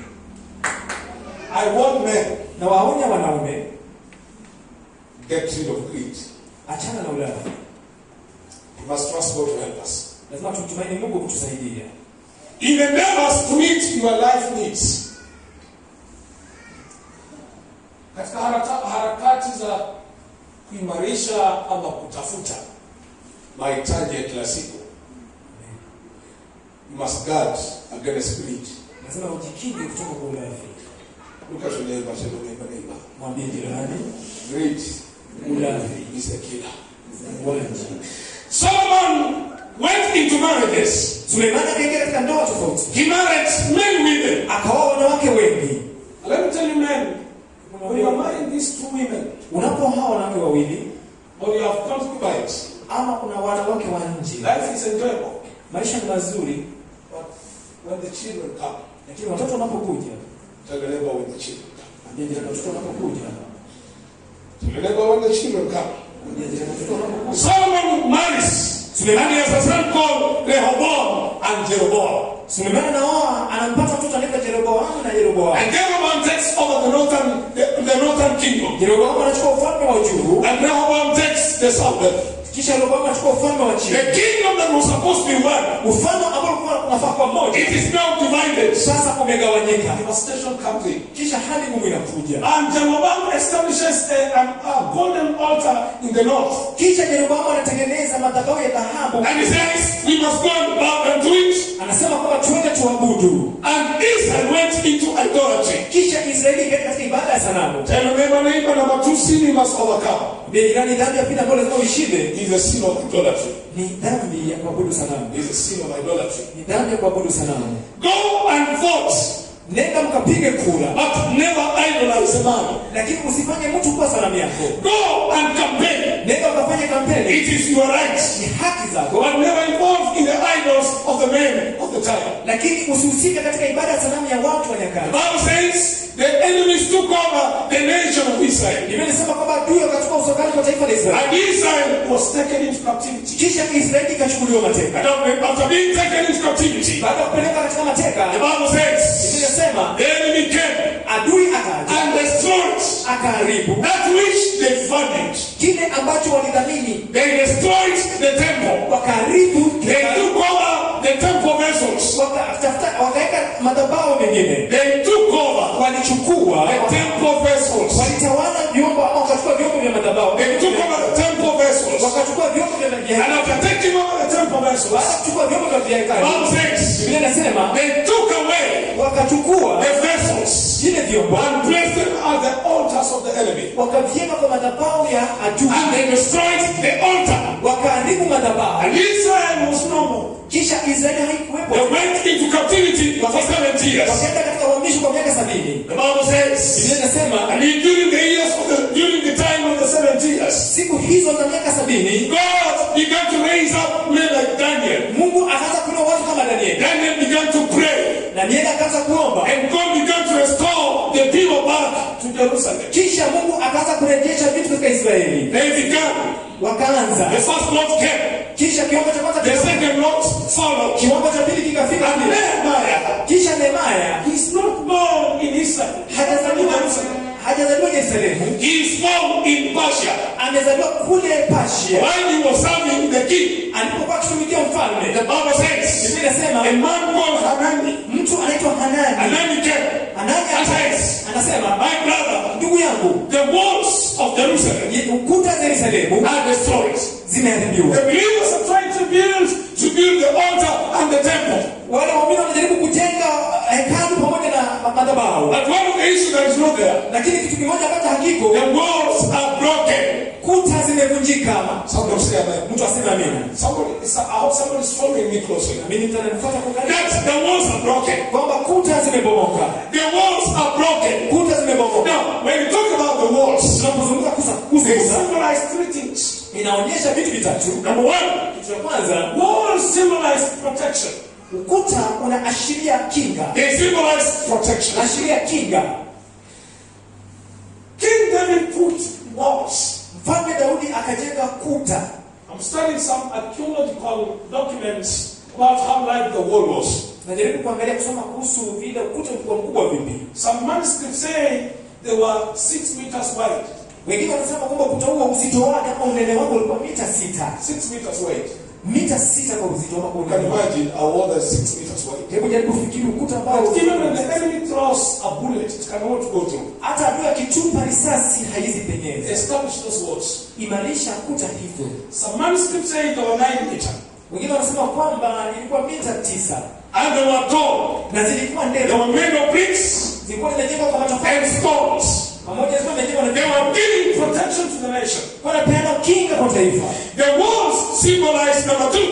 I want men. na waonya wanaume Get rid of greed. achana na ulafi We must trust God to help us. lazima tumtumaini mungu kutusaidia in endeavors to meet your life needs. Katika haraka, harakati za kuimarisha ama kutafuta mahitaji ya kila siku, you must guard against greed. lazima ujikinge kutoka kwa ulafi Look at your neighbor, tell your neighbor, neighbor. mwambie jirani Greed ulafi is a killer. uwaji Solomon went into marriages. suleimani akaingia katika ndoa tofauti He married many women. akaoa wanawake wengi Let me tell you, men, when you are marrying these two women, unapooa wanawake wawili or you have concubines, ama kuna wanawake wa nje life is enjoyable. maisha ni mazuri But when the children come, lakini watoto wanapokuja tell the neighbor when the children come. ambia jirani watoto wanapokuja Tell the neighbor when the children come. ambia jirani watoto wanapokuja Solomon marries, and he has a son called Rehoboam and Jeroboam. suleimani anaoa anampata mtoto anaitwa jeroboamu na jeroboamu And Jeroboam takes over the northern, the, the northern kingdom, jeroboamu anachukua ufalme wa juu and Rehoboam takes the southern. kisha jeroboamu anachukua ufalme wa chini The kingdom that was supposed to be one, ufalme ambao ulikuwa unafaa kwa moja it is now divided. sasa umegawanyika Devastation comes in. kisha hali ngumu inakuja And Jeroboam establishes a, a, a golden altar in the north. kisha jeroboamu anatengeneza madhabahu ya dhahabu And he says, we must go and bow down to it. anasema kwamba tuende tuabudu And Israel went into idolatry. kisha israeli ikaenda katika ibada ya sanamu Tell your neighbor, neighbor, number two sin you must overcome jirani dhambi ya pili ambayo lazima uishinde is the sin of idolatry. ni dhambi ya kuabudu sanamu Is the sin of idolatry. ni dhambi ya kuabudu sanamu Go and vote, nenda mkapige kura but never idolize a man. lakini usifanye mtu kuwa sanamu yako Go and campaign. nenda ukafanye kampeni It is your right. ni haki zako But never involved in the idols of the men of the time. lakini usihusike katika ibada ya sanamu ya watu wa The nyakati Bible says the enemies took over the nation of Israel. biblia inasema kwamba adui wakachukua usukani kwa taifa la israeli And Israel was taken into captivity. kisha israeli ikachukuliwa mateka And after after being taken into captivity, baada ya kupeleka katika mateka the Bible says biblia inasema the enemy came adui akaja and destroyed akaharibu that which they funded. kile ambacho walidhamini They destroyed the temple. wakaharibu They took over the temple vessels. wakatafuta wakaweka madhabahu mengine They took over walichukua the temple vessels. walitawala vyombo ama wakachukua vyombo vya madhabahu They took over the temple vessels. wakachukua vyombo vya And vya- after taking over the temple baada vessels, ya kuchukua vyombo vya the vihekalu Bible says biblia inasema they took away wakachukua the vessels vile vyombo and placed them at the altars of the enemy. wakaviweka kwa madhabahu ya And adui they destroyed the altar. wakaharibu madhabahu And Israel was no more. kisha israeli haikuwepo They went into captivity for 70 years. wakaenda katika uhamisho kwa miaka sabini The Bible says, biblia inasema and in- during the years of the during the time of the 70 years, siku hizo za miaka sabini God began to raise up men like Daniel. mungu akaanza kuinua watu kama danieli Daniel began to pray, danieli akaanza kuomba and God began to restore the people back to Jerusalem. kisha mungu akaanza kurejesha vitu katika israeli They began. wakaanza The first lot came. kisha kiwango cha kwanza The kika- second lot followed. kiwango cha pili kikafika And pia. Nehemiah, kisha nehemaya he's not born in Israel. hajazaliwa hajazaliwa yerusalemu He is born in Persia. amezaliwa kule pasia While he was serving the king, alipokuwa akitumikia mfalme the Bible says, biblia inasema a man called Hanani, mtu anaitwa hanani Hanani came. hanani And says, anasema my brother, ndugu yangu the walls of Jerusalem ye- ukuta za yerusalemu are destroyed. zimeharibiwa The believers are trying to build to build the altar and the temple. wale waumini wanajaribu kujenga hekalu pamoja na ma- madhabahu But one of the issues that is not there, lakini kitu kimoja ambacho hakiko the walls are broken. kuta zimevunjika Somebody say amen. mtu aseme amina Somebody, I hope somebody is following me closely. mimi mtu ananifuata kwa karibu That the walls are broken. kwamba kuta zimebomoka The walls are broken. kuta zimebomoka Now, when you talk about the walls, tunapozunguka kusa kusa they kusa, symbolize three things. inaonyesha vitu vitatu Number one, kitu cha kwanza walls symbolize protection. ukuta unaashiria kinga They symbolize protection. ashiria kinga King David put walls. mfalme daudi akajenga kuta I'm studying some archaeological documents about how like the wall was. najaribu kuangalia kusoma kuhusu vile ukuta ulikuwa mkubwa vipi Some manuscripts say they were six meters wide. wengine wanasema kwamba ukuta huo uzito wake ama unene wake ulikuwa mita sita Six meters wide. mita sita kwa uzito ama kwa You can urefu. imagine a wall that's six meters wide. Hebu jaribu kufikiri ukuta ambao But even when the enemy throws a bullet, it cannot go through. hata adui akitupa risasi haizi penyeza. Establish those walls. Imarisha kuta hivyo. Some manuscripts say they were nine meter. Wengine wanasema kwamba ilikuwa mita tisa And they were tall. na zilikuwa They ndefu, were made of bricks zilikuwa zimejengwa kwa matofali and stones. pamoja, zilikuwa zimejengwa na They were giving protection to the nation. wanapeana kinga kwa taifa. The walls symbolize number two,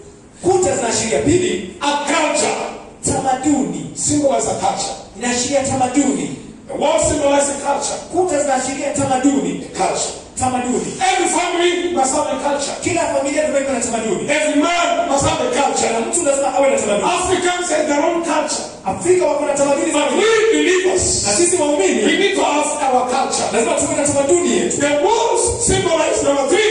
Kuta zinaashiria pili, a culture. tamaduni, Symbolize a culture. inaashiria tamaduni. The walls symbolize a culture. Kuta zinaashiria tamaduni, Culture. tamaduni. Every family must have a culture. Kila familia lazima iwe na tamaduni, Every man must have a na culture. mtu lazima awe na tamaduni. Africans have their own culture. Afrika wako na tamaduni But zao, we na believers, sisi we waumini need to have our culture. lazima tuwe na tamaduni yetu. The walls symbolize number three,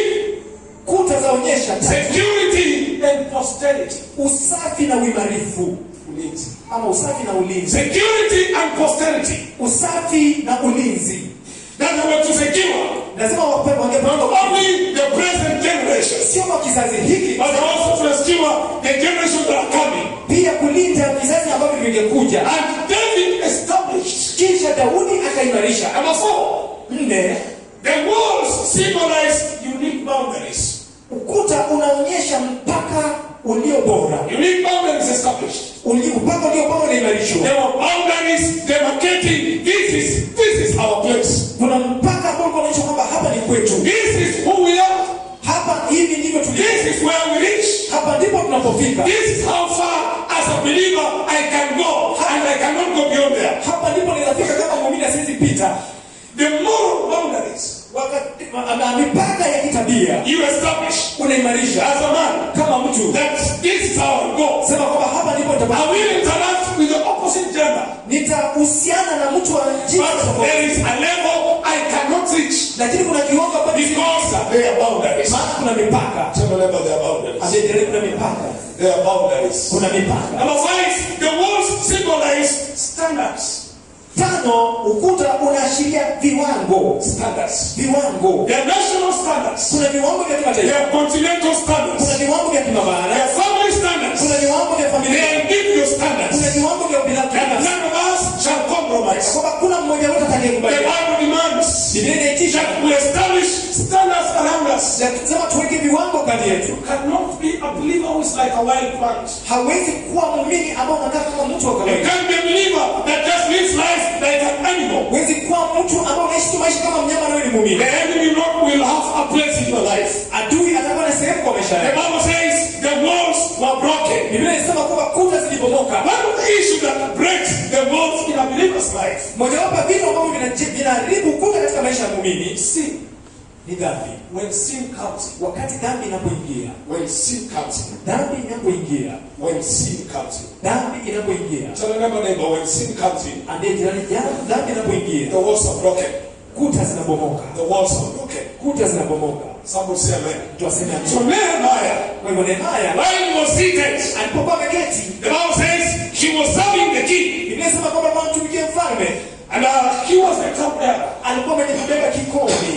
Kuta zaonyesha tatu, security and posterity. usafi na uimarifu, Ulinzi. ama usafi na ulinzi. Security and posterity. Usafi na ulinzi That they were to secure lazima wape- wangepanga not only the present generation, sio kwa kizazi hiki, but also to secure the generations that are coming. pia kulinda vizazi ambavyo vingekuja. And David established. Kisha Daudi akaimarisha. Number four, Nne, the walls symbolize unique boundaries. ukuta unaonyesha mpaka ulio bora, Unique boundaries established. Uli- mpaka ulio bora unaimarishwa. There were boundaries demarcating this is this is our place. Kuna mpaka ambao ulikuwa unaonyesha kwamba hapa ni kwetu, This is who we are. hapa hivi ndivyo tulivyo, This is where we reach. hapa ndipo tunapofika, This is how far as a believer I can go and I cannot go beyond there. hapa ndipo ninafika kama muumini asiwezi pita. The moral boundaries Wakati ma- ma- mipaka ya kitabia you establish unaimarisha as a man kama mtu, that this is how I go. sema kwamba hapa ndipo I nitapata, will interact with the opposite gender. nitahusiana na mtu wa jinsi But tofauti, there is a level I cannot reach lakini kuna kiwango ambacho because there are boundaries. maana kuna mipaka Tell me about their boundaries. Amejelea kuna mipaka, There are boundaries. kuna mipaka. Number five, the walls symbolize standards. Tano, ukuta unaashiria viwango, Standards. viwango. There are national standards. Kuna viwango vya There kimataifa, are continental kuna standards. viwango vya There kimabara, are family standards. kuna viwango vya There familia, are individual kuna standards. viwango vya And ubinafsi, none of us shall compromise. kwamba kuna mmoja wetu The atakayekubali. Bible demands Biblia inaitisha that we establish standards around us. lazima tuweke viwango kati yetu. You cannot be a believer who is like a wild plant. Hawezi kuwa muumini ambao unakaa kama mtu wa You kawaida. can't be a believer that just lives life like an animal. Huwezi kuwa mtu ambao unaishi tu maisha kama mnyama na wewe ni The muumini. enemy not will have a place in your life. Adui atakuwa na sehemu kwa maisha The yako. Bible says the walls were broken. Biblia inasema kwamba kuta zilibomoka. One of the issues that breaks the walls in a believer's life Mojawapo ya vitu ambavyo vina- vinaharibu kuta katika maisha ya muumini is sin. ni dhambi. When sin comes in, Wakati dhambi inapoingia, when sin comes in, dhambi inapoingia, when sin comes in. dhambi inapoingia, Tell another neighbor when sin comes in, ambie jirani, jana dhambi inapoingia, the walls are broken. kuta zinabomoka, The walls are broken. kuta zinabomoka. Somebody say amen. Mtu aseme So amina. Nehemiah, Kwa hivyo Nehemia while he was seated, alipokuwa ameketi, the Bible says he was serving the king. Biblia inasema kwamba alikuwa anamtumikia mfalme, And uh, he was the cupbearer. alikuwa amejibeba kikombe.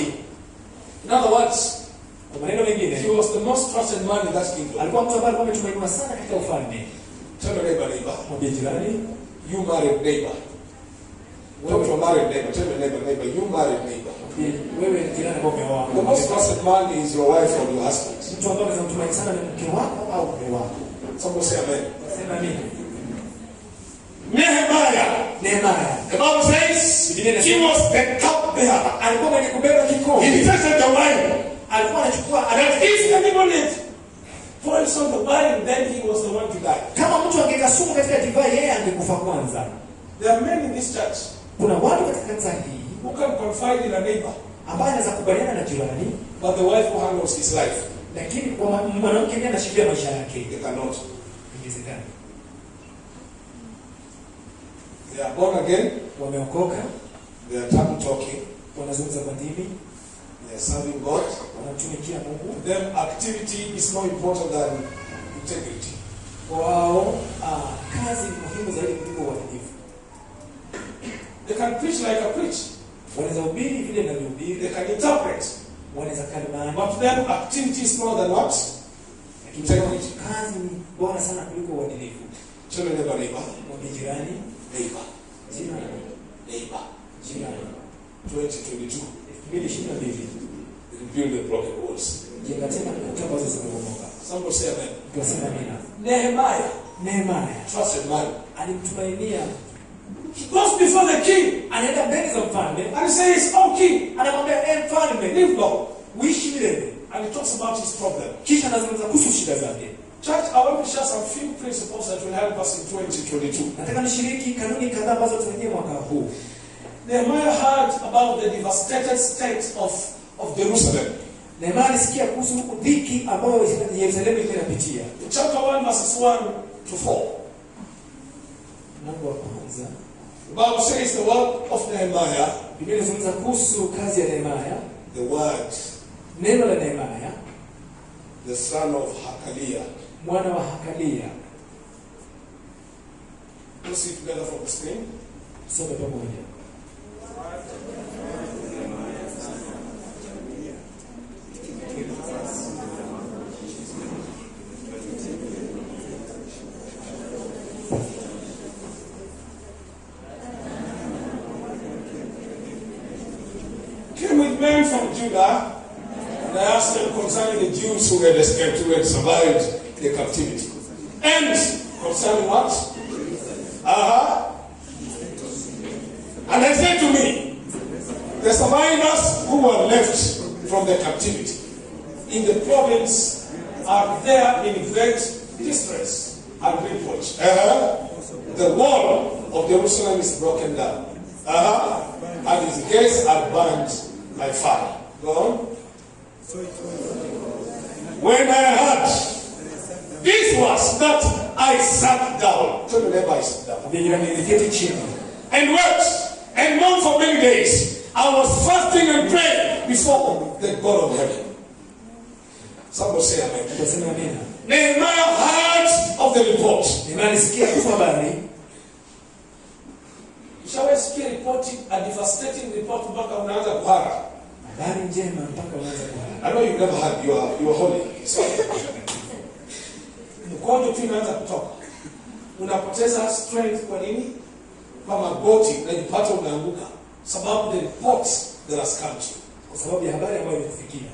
In other words, Kwa maneno he mengine, was the most trusted man in that kingdom. alikuwa mtu ambaye alikuwa ametumainiwa sana katika ufalme. Tell your neighbor, neighbor. Mwambie jirani, You married neighbor. Talk to a married neighbor. Tell your neighbor, neighbor, you married neighbor. mwambie wewe jirani ambao umeoa. The most trusted man is your wife or your husband. Mtu ambaye unaweza mtumaini sana ni mke wako au mume wako. Somebody say amen. Sema mimi. Nehemiah, Nehemia the Bible says he was the cupbearer. alikuwa mwenye kubeba He kikombe, tasted the wine. alikuwa anachukua That if anybody pours on the wine, then he was the one to die. kama mtu angeka sumu katika divai, yeye angekufa kwanza. There are men in this church Kuna watu katika kanisa hii who can confide in a neighbor, ambaye anaweza kubaliana na jirani, but the wife who handles his life, lakini kwa ma- mwanamke ndiye anashikilia maisha yake. they cannot. Inawezekana They are born again, wameokoka, they are tongue talking, wanazungumza kwa ndimi, they are serving God. wanamtumikia Mungu. To them, activity is more important than integrity. Wao ah, kazi ni muhimu zaidi kuliko uadilifu. They can preach like I preach, Wanaweza hubiri vile ninavyohubiri, they can interpret, wanaweza kalimani, but to them, activity is more than what? Integrity. kazi ni bora sana kuliko uadilifu Tell your neighbor, neighbor, mwambie jirani neighbor, jirani neighbor. jirani 2022. 2022 Rebuild the broken walls. jenga tena kuta ambazo zimebomoka Somebody say amen. tukasema nina Nehemiah Nehemaya trusted man. alimtumainia He goes before the king anaenda mbele za mfalme and he says, Oh king, anamwambia e mfalme live long. uishi milele And he talks about his problem. kisha anazungumza kuhusu shida zake Church, I want to share some few principles that will help us in 2022. nataka nishiriki kanuni kadhaa ambazo tuingie mwaka huu Nehemiah heard about the devastated state of, of Jerusalem. Nehemia alisikia kuhusu dhiki ambayo Yerusalemu ilikuwa inapitia Chapter 1, verses 1 to 4. mlango wa kwanza The Bible says the word of Nehemiah, Biblia inazungumza kuhusu kazi ya Nehemia the word, neno la Nehemia the son of Hakaliah. mwana wa Hakalia Let's see together from the screen. tusome pamoja Came with men from Judah, and I asked them concerning the Jews who had escaped, who had survived the captivity. And concerning what? Uh-huh. And they said to me, the survivors who were left from the captivity in the province are there in great distress and reproach. Uh-huh. The wall of Jerusalem is broken down. Uh-huh. And its gates are burned by fire. Go on. When I heard this was that I sat down. Tell me neighbor I sat down. Mwambie jirani niliketi chini And wept and mourned for many days. I was fasting and praying before the God of heaven. Somebody say amen. tukasema amina Nehemiah heard of the report. Nehemia alisikia kuhusu habari Ushawesikia ripoti, a devastating report mpaka unaanza kuhara. habari njema mpaka unaanza kulala I know you never had, you are, you are holy. So, mkojo tu inaanza kutoka, unapoteza strength. Kwa nini? Kwa magoti unajipata unaanguka, sababu the report that has come to you. kwa sababu ya habari ambayo imekufikia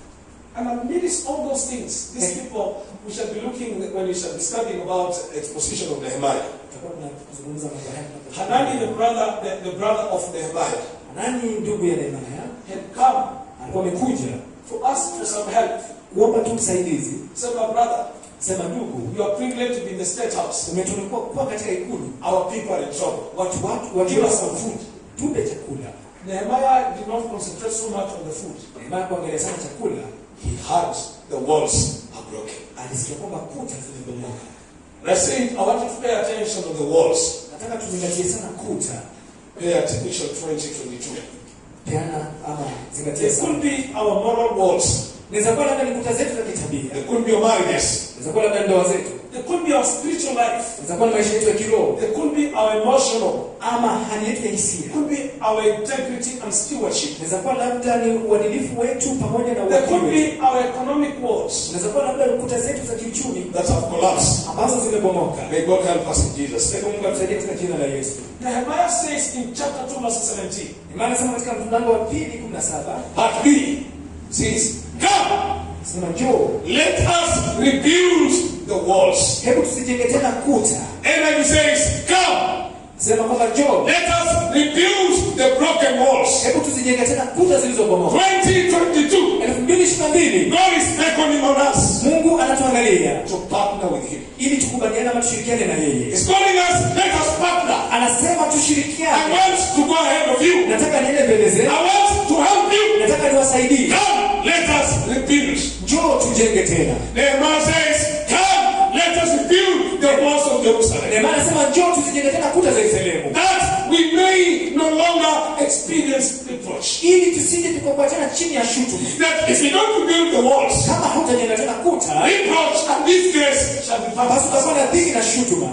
And amidst all those things, these people, we shall be looking when we shall be studying about exposition of Nehemiah. tutakuwa tunazungumza mambo haya Hanani, the brother, the, the brother of Nehemiah, Hanani ndugu ya Nehemia had come alikuwa amekuja to ask for some help. kuomba tu usaidizi He said, my brother, sema ndugu you are privileged to be in the state house. umetunukiwa kuwa katika ikulu Our people are in trouble. watu watu Give wakiwa us some food. tupe chakula Nehemiah did not concentrate so much on the food. Nehemia kuangalia sana chakula He heard the walls are broken. alisikia kwamba kuta zimebomoka And I said, I want you to pay attention to the walls. nataka tuzingatie sana kuta Pay attention 2022. peana ama zingatie They sana could be our moral walls. inaweza kuwa labda ni kuta zetu za kitabia They could be your marriages. inaweza kuwa labda ndoa zetu They could be our spiritual life. inaweza kuwa ni maisha yetu ya kiroho They could be our emotional. ama hali yetu ya It hisia could be our integrity and stewardship. inaweza kuwa labda ni uadilifu wetu pamoja na They could uadilifu wetu be our economic walls inaweza kuwa labda ni kuta zetu za kiuchumi that have collapsed. ambazo zimebomoka May God help us in Jesus' name. Sasa Mungu atusaidie katika jina la Yesu. Nehemiah says in chapter 2, verse 17, Imani sema katika mlango wa pili 17 Part B says, Come, sema njoo, let us rebuild the walls. hebu tusijenge tena kuta. And then he says, Come, Sema kwamba njoo, let us rebuild the broken walls. hebu tusijenge tena kuta zilizobomoka. 2022, 2022 God is beckoning on us Mungu anatuangalia to partner with Him. ili tukubaliane ama tushirikiane na yeye. He's calling us, let us partner. Anasema I tushirikiane. want to go ahead of you. Nataka niende mbele I zenu, want to help you. nataka niwasaidie. Come, let us rebuild. Njoo tujenge tena. Nehemiah says, Come, let us rebuild the walls of Jerusalem. Nehemia anasema njoo tuzijenge tena kuta za Yerusalemu That we may no longer experience reproach. ili tusije tukakuwa tena chini ya shutuma. That if you don't rebuild the walls, Kama hutajenga tena kuta, reproach and disgrace shall be part basi of utakuwa na us. dhiki na shutuma.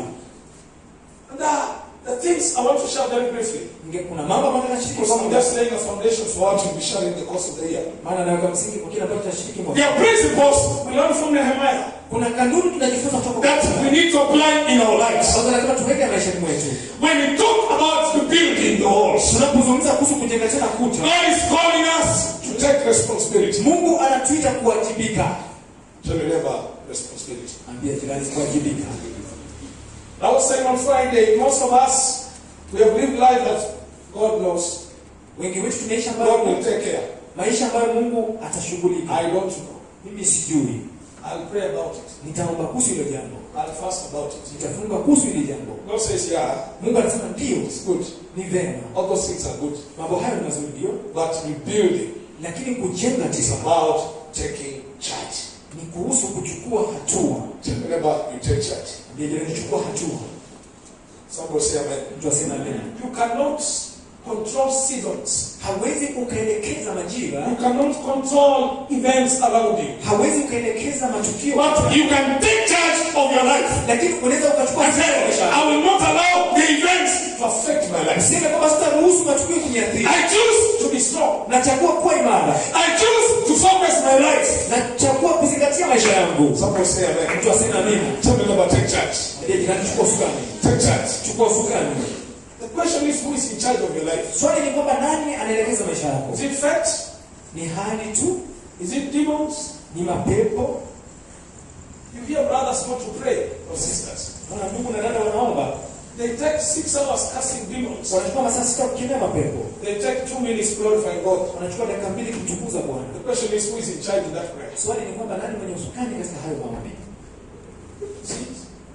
And the, the things I want to share very briefly. Inge- kuna mambo ambayo nashiriki Because kwa I'm muda just laying a foundation for what we'll be sharing in the course of the year. maana naweka msingi kwa kile ambacho tutashiriki mwaka. There are principles we learn from Nehemiah. kuna kanuni tunajifunza kutoka kwa that we need to apply in our lives. ambazo lazima tuweke maishani mwetu When we talk about the building the walls, tunapozungumza kuhusu kujenga tena kuta God is calling us to take responsibility. mungu anatuita kuwajibika Tell your neighbor responsibility. ambia jirani kuwajibika I was saying on Friday, most of us we have lived life that God knows. wengi wetu tunaishi God will ambayo take care. maisha ambayo mungu atashughulika I don't know. mimi sijui I'll pray about it. nitaomba kuhusu hilo jambo I'll fast about it. nitafunga kuhusu hili jambo God says, yeah, mungu anasema ndio it's good. ni vema All those things are good. mambo hayo ni mazuri ndio But rebuilding lakini kujenga is tisa about taking charge. ni kuhusu kuchukua hatua Tell your neighbor you take charge. ambia jirani chukua hatua Somebody say amen. mtu asema amen You cannot control seasons. hawezi ukaelekeza majira You cannot control events around you. hawezi ukaelekeza matukio But you can take charge of your life. lakini unaweza ukachukua And say, hatua maisha yako. I will not allow the events to affect my life. Useme kwamba sitaruhusu matukio kuniathiri I choose to be strong. nachagua kuwa imara I choose to focus my life. nachagua kuzingatia maisha yangu Somebody say amen. mtu aseme amina Tell me about take charge. Mwambie jirani chukua usukani Take charge. chukua usukani The question is who is in charge of your life? swali ni kwamba nani anaelekeza maisha yako Is it fate? ni hali tu Is it demons? ni mapepo You hear brothers go to pray or sisters. Wana ndugu na dada wanaomba They take six hours casting demons. wanachukua masaa sita kukemea mapepo They take two minutes glorifying God. wanachukua dakika mbili kumtukuza bwana The question is who is in charge in that prayer? swali ni kwamba nani mwenye usukani katika hayo maombi See?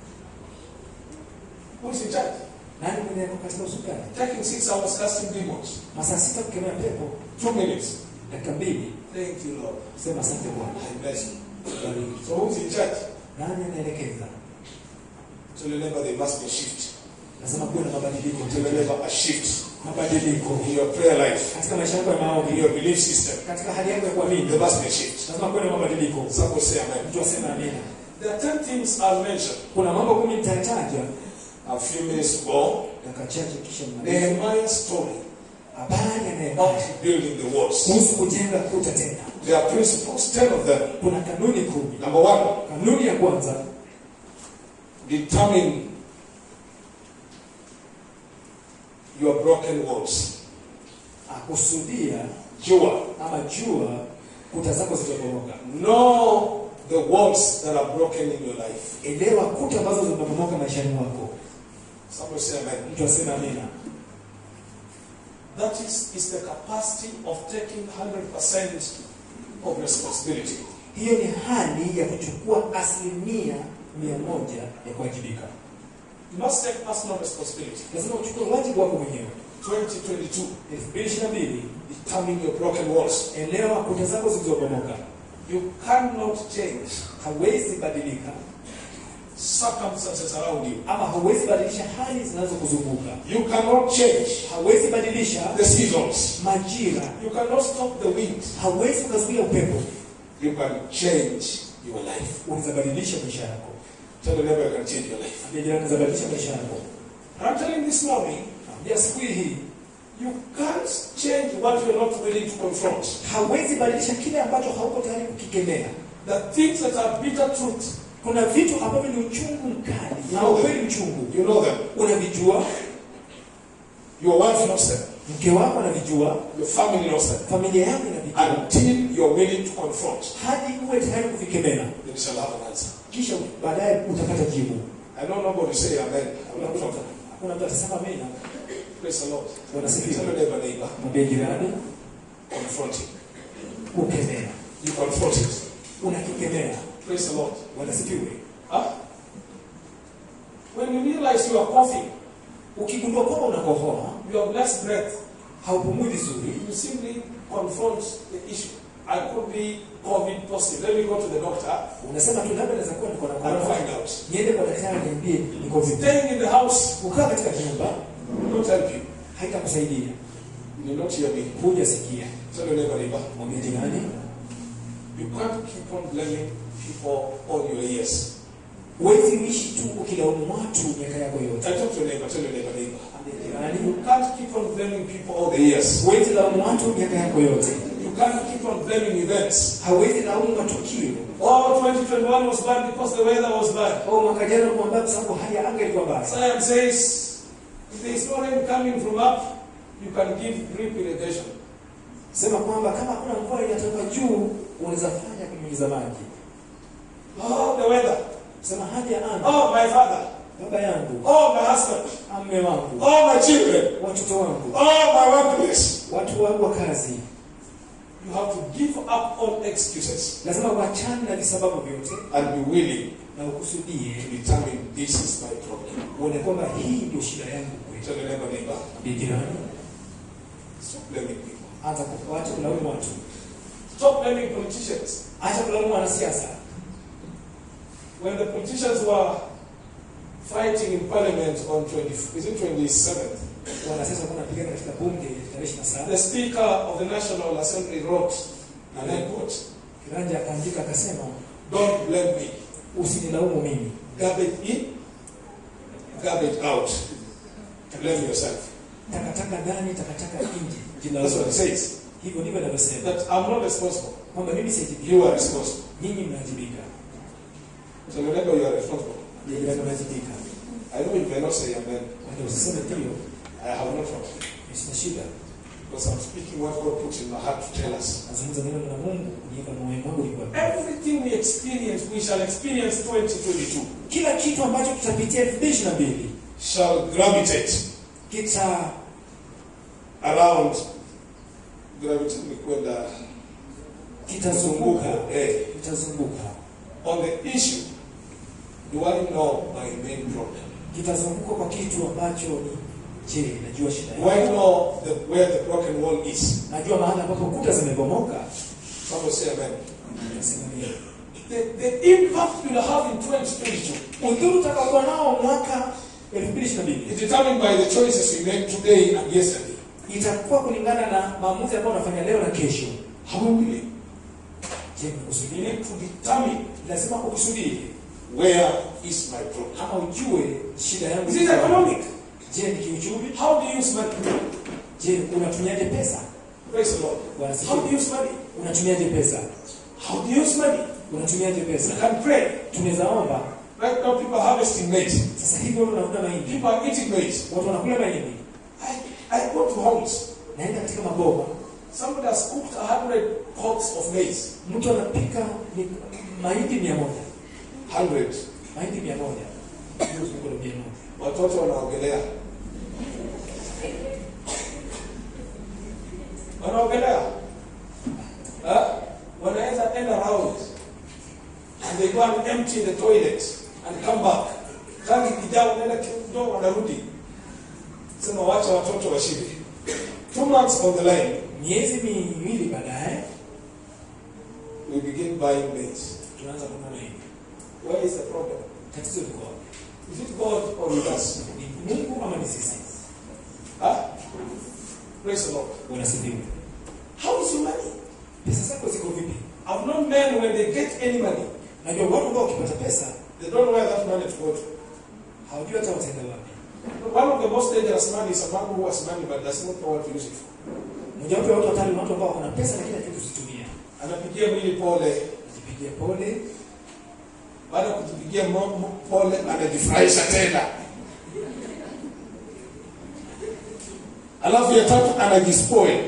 Who is in charge? nani mwenye ako katika usukani Taking six hours casting demons. masaa sita kukemea pepo Two minutes. dakika mbili Thank you, Lord. sema asante bwana I bless you. Bariki. So who's in charge? nani anaelekeza Tell your neighbor there must be a shift. lazima kuwe na mabadiliko Tell your neighbor a shift mabadiliko in your prayer life, katika maisha yako ya in maombi your belief system. katika hali yako ya kuamini There must be a shift. lazima kuwe na mabadiliko Somebody say amen. mtu aseme amina There are ten things I'll mention. kuna mambo kumi nitataja A few minutes to go. dakika chache kisha nimalize. Nehemiah's story habari ya about Nehemia building the walls. kuhusu kujenga kuta tena There are principles, ten of them. kuna kanuni kumi Number one, kanuni ya kwanza determine your broken walls. akusudia Jua. ama jua kuta zako zitaporomoka Know the walls that are broken in your life. elewa kuta ambazo zimeporomoka maishani mwako Somebody say amen. mtu aseme amina That is, is the capacity of taking 100% of responsibility. hiyo ni hali ya kuchukua asilimia mia moja ya kuwajibika You must take personal responsibility. lazima uchukue wajibu wako mwenyewe 2022. elfu mbili ishirini na mbili Determine your broken walls. elewa kuta zako zilizobomoka You cannot change hawezi badilika circumstances around you. ama hauwezi badilisha hali zinazokuzunguka You cannot change hawezi badilisha the seasons. majira You cannot stop the wind. hauwezi ukazuia upepo You can change your life. unaweza badilisha maisha yako Tell the neighbor you can change your life. Ambia jirani, unaweza badilisha maisha yako I'm telling you this morning, Ambia siku hii hii you can't change what you're not willing to confront. hauwezi badilisha kile ambacho hauko tayari kukikemea The things that are bitter truth, kuna vitu ambavyo ni uchungu mkali na ukweli mchungu you know them. unavijua Your wife knows them. mke wako anavijua Your family knows them. familia yako inavijua Until you're willing to confront, hadi uwe tayari kuvikemea then you shall have an answer. kisha baadaye utapata jibu I know nobody say amen. I'm not talking. hakuna mtu atasema amina Praise the Lord. Bwana Tell sifiwe your neighbor, neighbor, mwambie jirani confront it. kukemea You confront it. unakikemea Praise the Lord. Bwana sifiwe Huh? When you realize you are coughing, ukigundua kwamba unakohoa you have less breath, haupumui vizuri you simply confront the issue. I could be COVID positive. Let me go to the doctor unasema tu labda naweza kuwa niko na and korona find out. niende kwa daktari niambie niko vipi Staying in the house kukaa katika nyumba will not help you. haitakusaidia You will not hear me. hujasikia Tell your neighbor, neighbor. mwambie jirani You can't keep on blaming people all your years. huwezi uishi tu ukilaumu watu miaka yako yote I talk to your neighbor, tell your neighbor, neighbor. Mwambie jirani You can't keep on blaming people all the years. huwezi laumu watu miaka yako yote You can't keep on blaming events. hauwezi laumu matukio All 2022 2021 was bad because the weather was bad. au mwaka jana ulikuwa mbaya kwa sababu hali ya anga ilikuwa mbaya Science says if there is no rain coming from up, you can give drip irrigation. sema kwamba kama hakuna mvua inatoka juu unaweza fanya kunyunyiza maji Oh, the weather. sema hali ya anga Oh, my father. baba yangu Oh, my husband. mme wangu Oh, my children. watoto wangu Oh, my workplace. watu wangu wa kazi You have to give up all excuses lazima uachane na visababu vyote and be willing na ukusudie to determine this is my problem. uone kwamba hii ndio shida yangu kweli Tell the neighbor, neighbor, Ni jirani stop blaming people. anza kuacha kulaumu watu Stop blaming politicians. acha kulaumu wanasiasa When the politicians were fighting in parliament on 20, is it 27th, wanasiasa walikuwa wanapigana katika bunge tarehe 27 the Speaker of the National Assembly wrote, and I quote, kiranja akaandika akasema Don't blame me. usinilaumu mimi Garbage in, garbage out. Blame yourself. takataka ndani takataka nje That's what it jilaumu says. hivyo ndivyo anavyosema That I'm not responsible. kwamba mimi siajibika You are responsible. nyinyi mnajibika So remember, you are responsible. jirani mnajibika I know you may not say amen. wanda usiseme ndio I have no problem. sina shida Because I'm speaking what God put in my heart to tell us. nazungumza neno la Mungu kujiweka moyo wangu ni kwa Everything we experience, we shall experience 2022, kila kitu ambacho kitapitia 2022 shall gravitate kita around gravitate ni kwenda kitazunguka eh, kitazunguka on the issue do I know my main problem? kitazunguka kwa kitu ambacho ni je najua shida Do I yangu know the, where the broken wall is? najua mahali ambapo kuta zimebomoka Somebody say amen. nasema nini The, the impact you'll have in 2022 udhuru utakaokuwa nao mwaka 2022 is determined by the choices we make today and yesterday. itakuwa kulingana na maamuzi ambayo unafanya leo na kesho How will we? je We mnakusudia need to determine lazima ukusudie where is my problem. ama ujue shida yangu Is it economic? je ni kiuchumi How do you use money? je unatumiaje pesa Praise the Lord. Bwana How do you asifiwe. use money? unatumiaje pesa How do you use money? unatumiaje You pesa can pray. tunaweza omba Right now, people are harvesting maize. sasa hivi watu wanakula mahindi People are eating maize. watu wanakula mahindi I, I go to homes. naenda katika maboma Somebody has cooked a hundred pots of maize. mtu anapika ni mahindi mia moja Hundred. mahindi mia moja Hiyo zungula mia moja Watoto wanaogelea. Wanaogelea. Huh? Wanaweza end around. And they go and empty the toilet and come back. Tangi kijao wanaenda kidogo wanarudi. Sema wacha watoto washibe. Two months on the line, miezi miwili baadaye we begin buying maize. tunaanza kununua mahindi Where is the problem? tatizo liko wapi Is it God or with us? ni mungu ama ni sisi Huh? Praise the Lord. wanasifiwa How is your money? pesa zako ziko vipi I've known men when they get any money, najua watu ambao wakipata pesa they don't know where that money to go to. hawajui hata wataenda wapi One of the most dangerous man is a man who has money but does not know what to use it for. mojawapo ya watu watano ni watu ambao wana pesa lakini hajui kuzitumia Anapigia mwili pole, ajipigia pole baada ya kujipigia mo- mo- pole anajifurahisha tena. Alafu ya tatu anajispoil.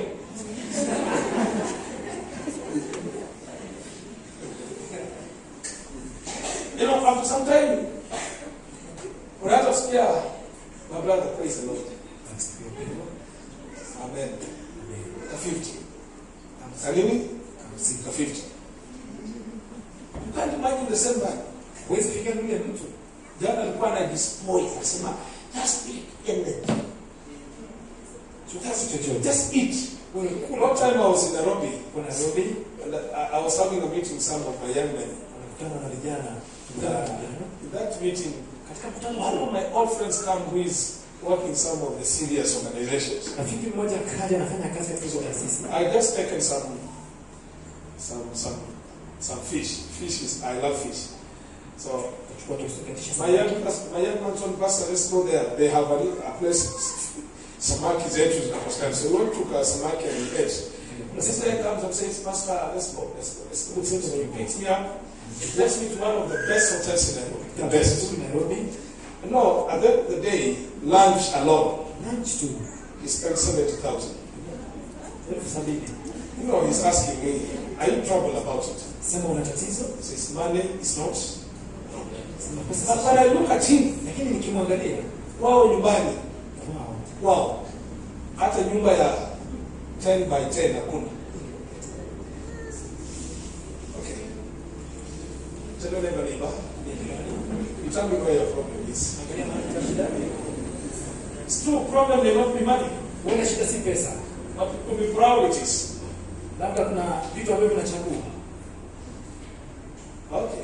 You know, after some time, unaanza kusikia my brother, praise the Lord. Anasifiwa pendo. Amen. Amen. Ka 50. Hamsini. Kalini? Hamsini. Ka 50. You can't imagine the same man. huwezi piga yule mtu Jana alikuwa anajispoil, anasema just eat anything. Chochote chochote. Just eat. Wewe A kula. long time I was in Nairobi, Kwa Nairobi and I, I was having a meeting with some of my young men. wanakutana na vijana Yeah. vijana. In that meeting, Katika mkutano one of huo my old friends come who is working in some of the serious organizations. rafiki mmoja kaja anafanya kazi katika hizo taasisi. I just taken some, some, some, some fish. Fish is I love fish. So Kuchukua tukatisha my young, pas- my young man told Pastor, let's go there. They have a, a place. Samaki zetu zinapatikana. So we went to uh, Samaki and we ate. The sister comes and says, Pastor, let's go, let's go, let's go. So he picks me up He takes me to one of the best hotels in Nairobi. The best. Nzuri Nairobi. No, at the end of the day, lunch alone, Lunch tu he spent 70,000. elfu sabini. You know, he's asking me, are you troubled about it? Sema una tatizo? He says, money is not. Sema pesa But si- when I look at him, Lakini nikimwangalia wao nyumbani, wow. wao, hata nyumba ya 10 by 10 hakuna. Okay. Tell your neighbor, neighbor, you tell me where your problem is. Angalia mahali kuna shida. It's true, problem may not be money, Huenda shida si pesa. but it could be priorities. Labda kuna vitu ambavyo vinachagua. Okay.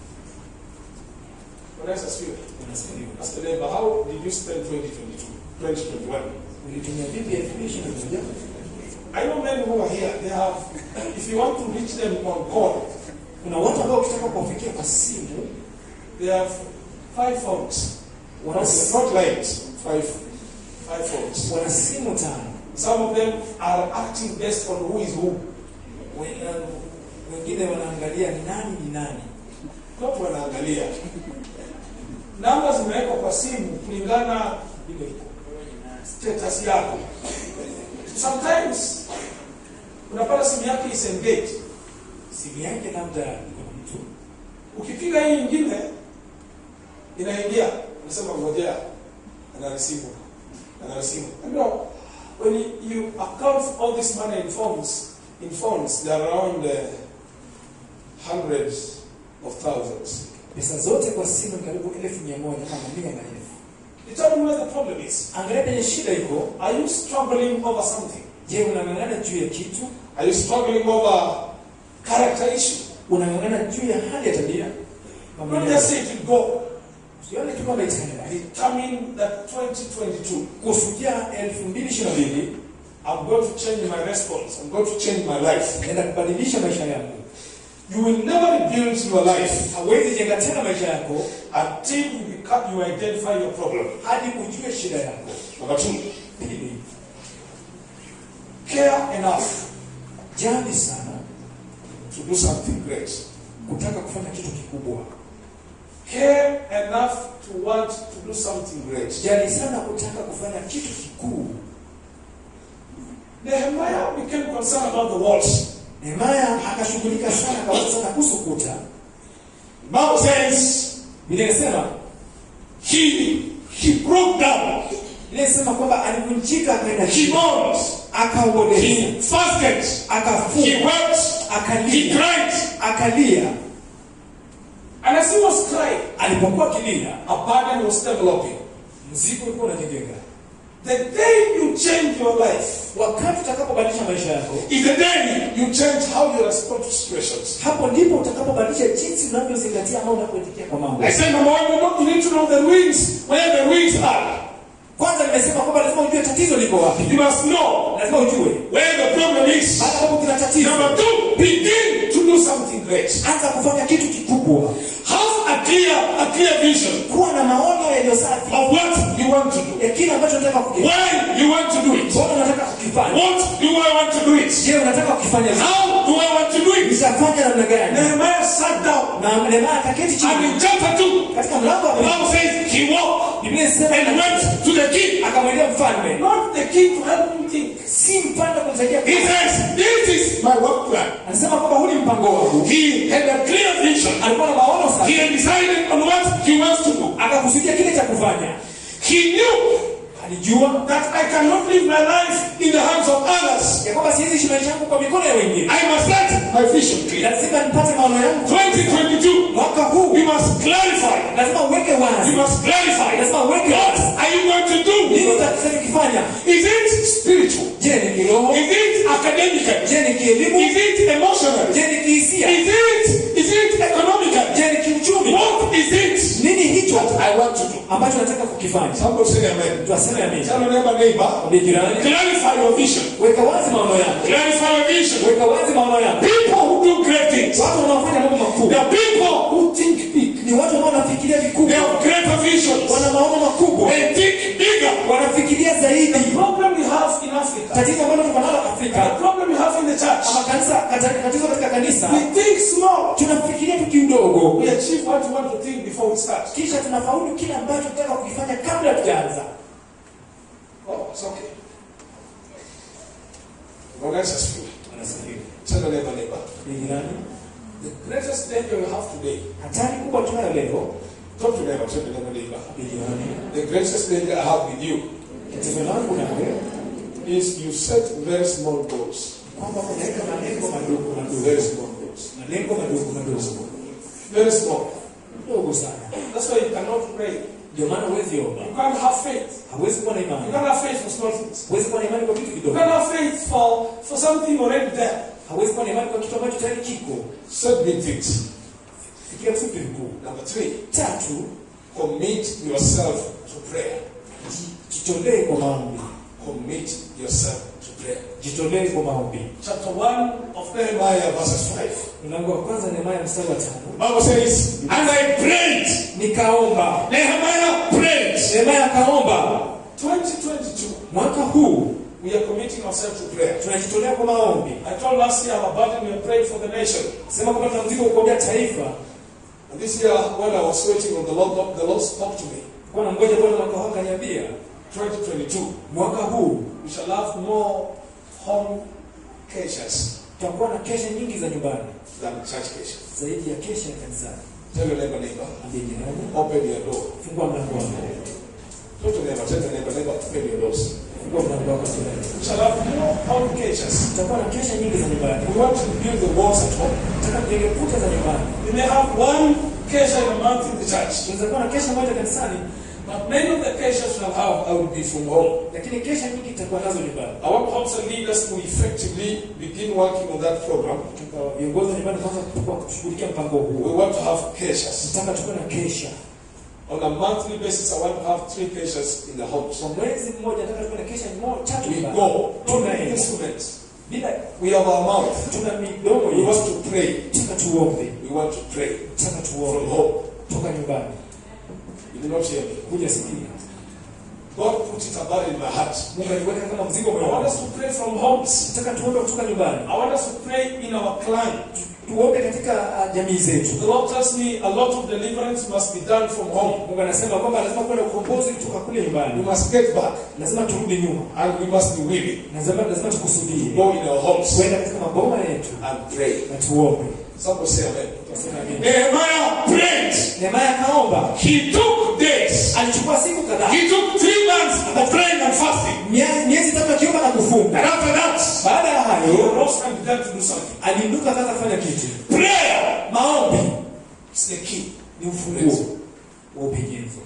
Bwana Yesu asifiwe. Unasikia? Ask the neighbor, how did you spend 2022, 2021? Ulitumia vipi elfu mbili ishirini na moja? I know men who are here, they have, if you want to reach them on call, Kuna watu ambao ukitaka kuwafikia kwa simu they have five phones. wana, Not, not lines, five, five phones. wana simu tano. Some of them are acting based on who is who. Wen- Wengine wanaangalia ni nani ni nani. Watu wanaangalia. Namba zimewekwa kwa simu kulingana Vile iko. status yako. Sometimes unapata simu yake is engaged. Simu yake labda iko na mtu. Ukipiga hii nyingine inaingia, unasema ngojea, anarisimu, anarisimu. You know, when you account for all this money in phones, in phones, they are around uh, hundreds of thousands. Pesa zote kwa simu ni karibu elfu mia moja kama mia na elfu. You tell me where the problem is. Angalia penye shida iko. Are you struggling over something? Je, unang'ang'ana juu ya kitu? Are you struggling over character issue? Unang'ang'ana juu ya hali ya tabia? Mambo Don't ya- just say it will go. Usione tu kwamba itaenda. Determine that 2022, Kufikia elfu mbili ishirini na mbili I'm going to change my response. I'm going to change my life. naenda kubadilisha maisha yangu. You will never rebuild your life Hawezi jenga tena maisha yako until you become, you identify your problem. hadi ujue shida yako. Number two, Pili, care enough jali sana to do something great. kutaka kufanya kitu kikubwa. Care enough to want to do something great. Jali sana kutaka kufanya kitu kikuu. Nehemiah became concerned about the walls. Nehemia akashughulika sana kawaza sana kuhusu kuta. Bible says Biblia inasema he he broke down, Biblia inasema kwamba alivunjika akaenda he chini, mourned, akaomboleza, he fasted, he akafunga, wept, he akalia, cried. akalia. And as he was crying, Alipokuwa akilia, a burden was developing. mzigo ulikuwa unajengeka. The day you change your life Wakati utakapobadilisha maisha yako, is the day you change how you respond to situations. hapo ndipo utakapobadilisha jinsi unavyozingatia ama unavyoitikia kwa mambo. I said, number one, you know- you need to know the ruins, where the ruins are. Kwanza nimesema kwamba lazima ujue tatizo liko wapi, You must know lazima ujue where the problem is. hata kama kuna tatizo, Number two, begin to do something great. anza kufanya kitu kikubwa, Have a clear, a clear vision kuwa na maono yaliyo safi of what you want to do. ya kile ambacho unataka kukifanya. Why you want to do it. Mbona unataka kukifanya? What do I want to do it? Je, unataka kukifanya vipi? How do I want to do it? Nitafanya namna gani? Nehemiah sat down Na Nehemia akaketi and chini in chapter 2, katika mlango wa the pili. Bible says he walked Biblia inasema and went to the king. akamwendea mfalme, Not the king to help him think. si mfalme kumsaidia. He says, This is my work plan. Anasema kwamba huu ni mpango wangu. He had a clear vision. Alikuwa na maono He safi, had decided on what he wants to do. akakusudia kile cha kufanya. He knew Alijua that I cannot live my life in the hands of others. ya kwamba siwezi ishi maisha yangu kwa mikono ya wengine, I must let my vision clear. lazima nipate maono yangu. 2022, Mwaka huu we must clarify. lazima uweke You wazi, must clarify. lazima uweke What wazi are you going to nini do? utakisema kifanya. Is it spiritual? Je, ni kiroho? Is it academical? Je, ni kielimu? Is it emotional? Je, ni kihisia? Is it is it economical? Je, ni kiuchumi? What is it Nini hicho that I want to do? ambacho nataka kukifanya? Somebody say amen. Mtu aseme amina. Tell your neighbor, neighbor, Mwambie jirani, clarify your vision. weka wazi maono yako, Clarify your vision. weka wazi maono yako. People who do great things, Watu wanaofanya mambo they makubwa are people who think big. ni watu ambao wanafikiria They vikubwa, have greater visions. wana maono makubwa, They think bigger. wanafikiria zaidi. The problem we have in Africa, Tatizo ambalo tuko nalo the Afrika problem we have in the church, ama kanisa, kata- tatizo katika kanisa, we think small. tunafikiria tuki udogo we achieve what we want to think before we start. kisha tunafaulu kile ambacho tunataka kukifanya kabla tujaanza Oh, it's okay. God bless us. Anasifiwa. Tell the neighbor, neighbor. Ni jirani The greatest danger we have today, hatari kubwa tunayo leo talk to neighbor, tell the neighbor, neighbor. ni jirani The greatest danger I have with you tatizo langu nawe is you set very small goals. kwamba unaweka malengo madogo madogo Very small goals. malengo madogo madogo Very small. dogo sana That's why you cannot pray. ndio maana huwezi omba You can't have faith. hawezi kuwa na You imani can't have faith for small things. hawezi kuwa na imani kwa vitu You kidogo can't have faith for, for something already there. hawezi kuwa na imani kwa kitu ambacho tayari kiko Set big things. fikia vitu vikuu Number three, tatu commit yourself to prayer. ji- jitolee kwa maombi Commit yourself to prayer. jitolee kwa maombi Chapter 1 of Nehemiah, verses 5. mlango wa kwanza Nehemia mstari wa tano Bible says, And I prayed. nikaomba Nehemiah prayed. Nehemia akaomba 2022, mwaka huu we are committing ourselves to prayer. tunajitolea kwa maombi I told last year I'm about we prayed for the nation. sema kwamba tuna mzigo wa kuombea taifa And this year, when I was waiting on the Lord, the Lord spoke to me. kwa na mgoja bwana mwaka huu akaniambia 2022, mwaka huu we shall have more home cases tutakuwa na kesha nyingi za nyumbani than church cases. zaidi ya kesha ya kanisani Tell your neighbor, neighbor, ambie jirani open your door. fungua mlango wako Talk to neighbor, tell the neighbor, neighbor, open your doors. fungua mlango wako jirani We shall have more home cases. tutakuwa na kesha nyingi za nyumbani We want to build the walls at home. nataka tujenge kuta za nyumbani We may have one case in a month in the church. tunaweza kuwa na kesha moja kanisani But many of the cases we'll have I will be from home. lakini kesha nyingi tutakuwa nazo nyumbani I want homes and leaders to effectively begin working on that program. Tunataka viongozi wa nyumbani kwanza kwa kushughulikia mpango We huo want to have cases. nataka tuwe na kesha On a monthly basis, I want to have three cases in the homes. kwa mwezi mmoja nataka tuwe na kesha mo- tatu We nyumbani. go. Don't tunaenda need instruments. bila We have our mouth. tuna midomo We want yetu to pray. nataka tuombe We want to pray nataka from tuombe home. toka nyumbani You did not hear me. kuja sikia God put it about in my heart. Mungu aliweka kama mzigo I want moyoni us to pray from homes. nataka tuombe kutoka nyumbani I want us to pray in our clan. tuombe katika uh, jamii zetu The Lord tells me a lot of deliverance must be done from home. Mungu anasema kwamba lazima kuwe na ukombozi kutoka kule We nyumbani must get back lazima turudi nyuma and we must be willing lazima lazima tukusudie to go in our homes kwenda katika maboma yetu and pray. na tuombe Somebody say amen. Tunasema amen. Nehemiah prayed. Nehemia akaomba He took days. alichukua siku kadhaa He took three months of praying and fasting. mia- miezi tatu akiomba na kufunga And after that, baada ya he hayo rose and began to do something. aliinuka akaanza kufanya kitu Prayer maombi is the key. ni ufunguo wa upenyezo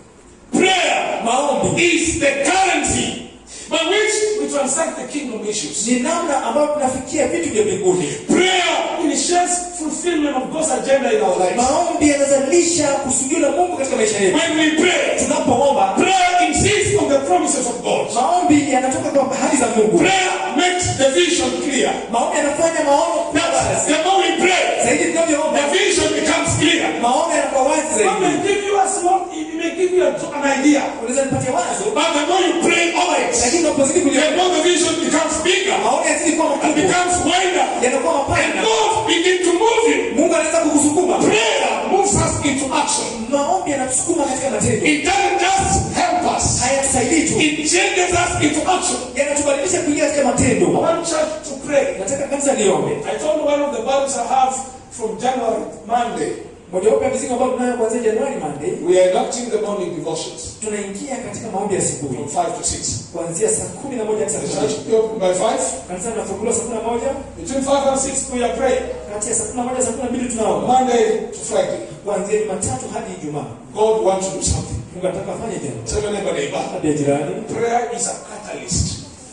Prayer maombi is the currency by which we transact the kingdom issues. ni namna ambayo tunafikia vitu vya mbinguni Prayer initiates fulfillment of God's agenda in our lives. maombi yanazalisha kusudio la mungu katika maisha yetu When we pray, tunapoomba prayer insists on the promises of God. maombi yanatoka kwa ahadi za mungu Prayer makes the vision clear. maombi yanafanya maono kuwa Now, wazi. the more we pray, zaidi tunavyoomba the vision becomes clear. maombi yanakuwa wazi God may zaidi give you a small, He may give you a, an idea. unaweza nipatia wazo But the more you pray over it, lakini unapozidi the kuliomba more the vision becomes bigger maombi yazidi kuwa and makubwa becomes wider. yanakuwa And mapana God begin to move you. mungu anaweza kukusukuma Prayer moves us into action. maombi yanatusukuma katika matendo It doesn't just help us. hayatusaidii tu It changes us into action. yanatubadilisha kuingia katika I matendo want church to pray. nataka kanisa liombe I told you one of the burdens I have from January, Monday. mojawapo ya mizigo ambayo tunayo kuanzia januari monday We are conducting the morning devotions tunaingia katika maombi ya asubuhi from 5 to 6. kuanzia saa kumi na moja hadi saa The kumi na church mbili. will be open by 5. kanisa linafunguliwa saa kumi na moja Between 5 and 6, we are praying. kati ya saa kumi na moja saa kumi na mbili From tunaomba Monday to Friday. kuanzia jumatatu hadi ijumaa God wants to do something. mungu anataka afanye jambo Tell your neighbor, neighbor. tabia jirani Prayer is a catalyst.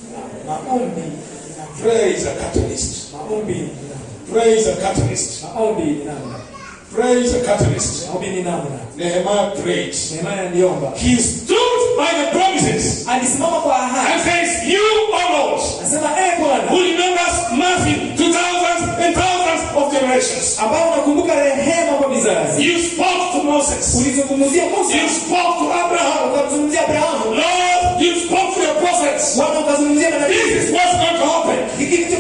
maombi Prayer is a catalyst. maombi ni namna. Prayer is a catalyst. maombi ni namna Prayer is a catalyst. maombi ni namna Nehemiah prayed. nehemaya aliomba He stood by the promises alisimama kwa ahadi and says, You, O Lord, anasema ee bwana who remembers mercy to thousands and thousands of generations. ambao unakumbuka rehema kwa vizazi You spoke to Moses. ulizungumzia musa You spoke to Abraham. ukamzungumzia abrahamu Lord, you spoke to your prophets. bwana ukazungumzia This manabii is what's going to happen. hiki ndicho kitakachotendeka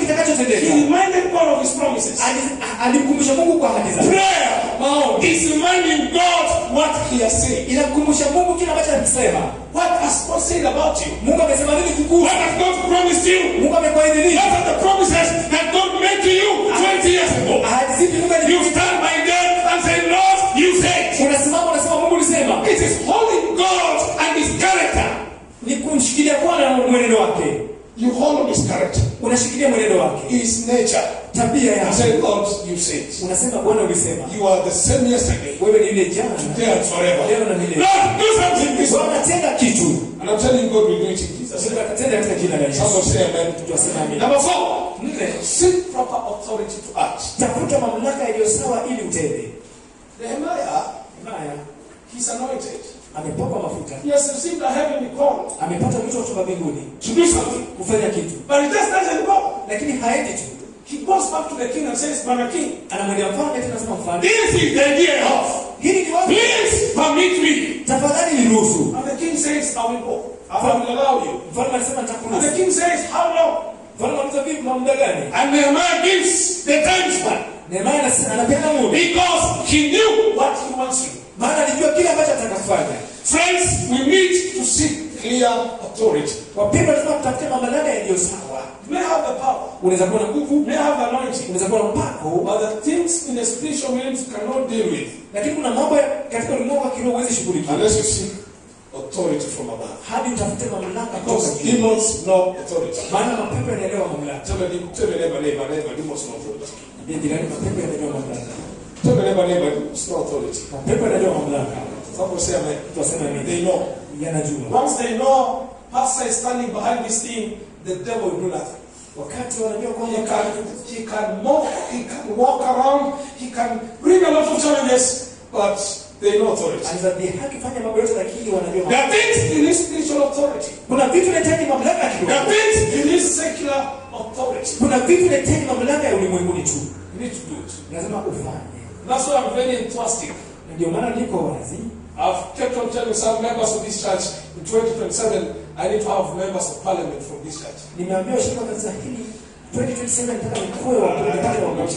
kutendeka He reminded God of his promises. Ali- alimkumbusha mungu kwa ahadi zake Prayer maombi is reminding God what he has said. inamkumbusha mungu kile ambacho alikisema What has God said about you? mungu amesema nini What kukuhusu has God promised you? mungu amekuahidi nini What are the promises that God made to you 20 years ago? ahadi zipi mungu You ali- stand by them and say, Lord, you said. unasimama unasema mungu ulisema It is holding God and his character. ni kumshikilia bwana na mwenendo wake You hold on his character, unashikilia mwenendo wake his nature. tabia You yake say, Lord, you said. unasema bwana ulisema You are the same yesterday, wewe ni yule jana today, and forever. leo na milele Lord, do something this one. bwana tenda kitu And I'm telling you, God will do it in Jesus' Mungu name. atatenda katika jina la Someone yesu say amen. tuwasema amina Number four, nne seek proper authority to act. tafuta mamlaka iliyo sawa ili utende Nehemiah, haya he's anointed. amepakwa mafuta He has received a heavenly call amepata wito kutoka mbinguni to do something. kufanya kitu But he just doesn't go. lakini haendi tu He goes back to the king and says, Brother King, anamwendea mfalme tena nasema mfalme this is the day of. hili ni wapi Please permit me. tafadhali niruhusu And the king says, I will go. I will allow you. mfalme alisema And the nitakuruhusu king says, How long? mfalme anauliza vipi kwa muda gani And Nehemiah gives the time span Nehemia anasema anapeana muda because he knew what he wants to do. maana alijua kile ambacho atakafanya Friends, we need to seek clear authority. wapendwa lazima tutafute mamlaka yaliyo sawa You may have the power, unaweza kuwa na nguvu you may have the anointing, unaweza kuwa na mpako but the things in the spiritual realms you cannot deal with lakini kuna mambo ya- katika ulimwengu wa kiroho huwezi shughulikia unless you seek authority from above. hadi utafute mamlaka kutoka Because juu demons know authority. maana mapepo yanaelewa mamlaka Tell me, tell me neighbor, neighbor, neighbor, demons know authority. Ndiye jirani mapepo yanaelewa mamlaka Tell me neighbor, neighbor, demons know authority. mapepo yanaelewa mamlaka Someone say amen. tuwasema mimi They know. yanajua Once they know pastor is standing behind this thing, the devil will do nothing. wakati wanajua He kwamba can, he can walk, he can walk around, he can bring a lot of challenges, but they know authority. anaweza dhihaki fanya mambo yote lakini wanajua There mamlaka. are things you need spiritual authority. kuna vitu vinahitaji mamlaka ya There are kiroho things you need secular authority. kuna vitu vinahitaji mamlaka ya ulimwenguni tu You need to do it. lazima ufanye That's why I'm very enthusiastic. Na ndio maana niko wazi I've kept on telling some members of this church in 2027, I need to have members of parliament from this church. nimeambia washirika wa kanisa hili 2027 nataka nikuwe wa nipate wabunge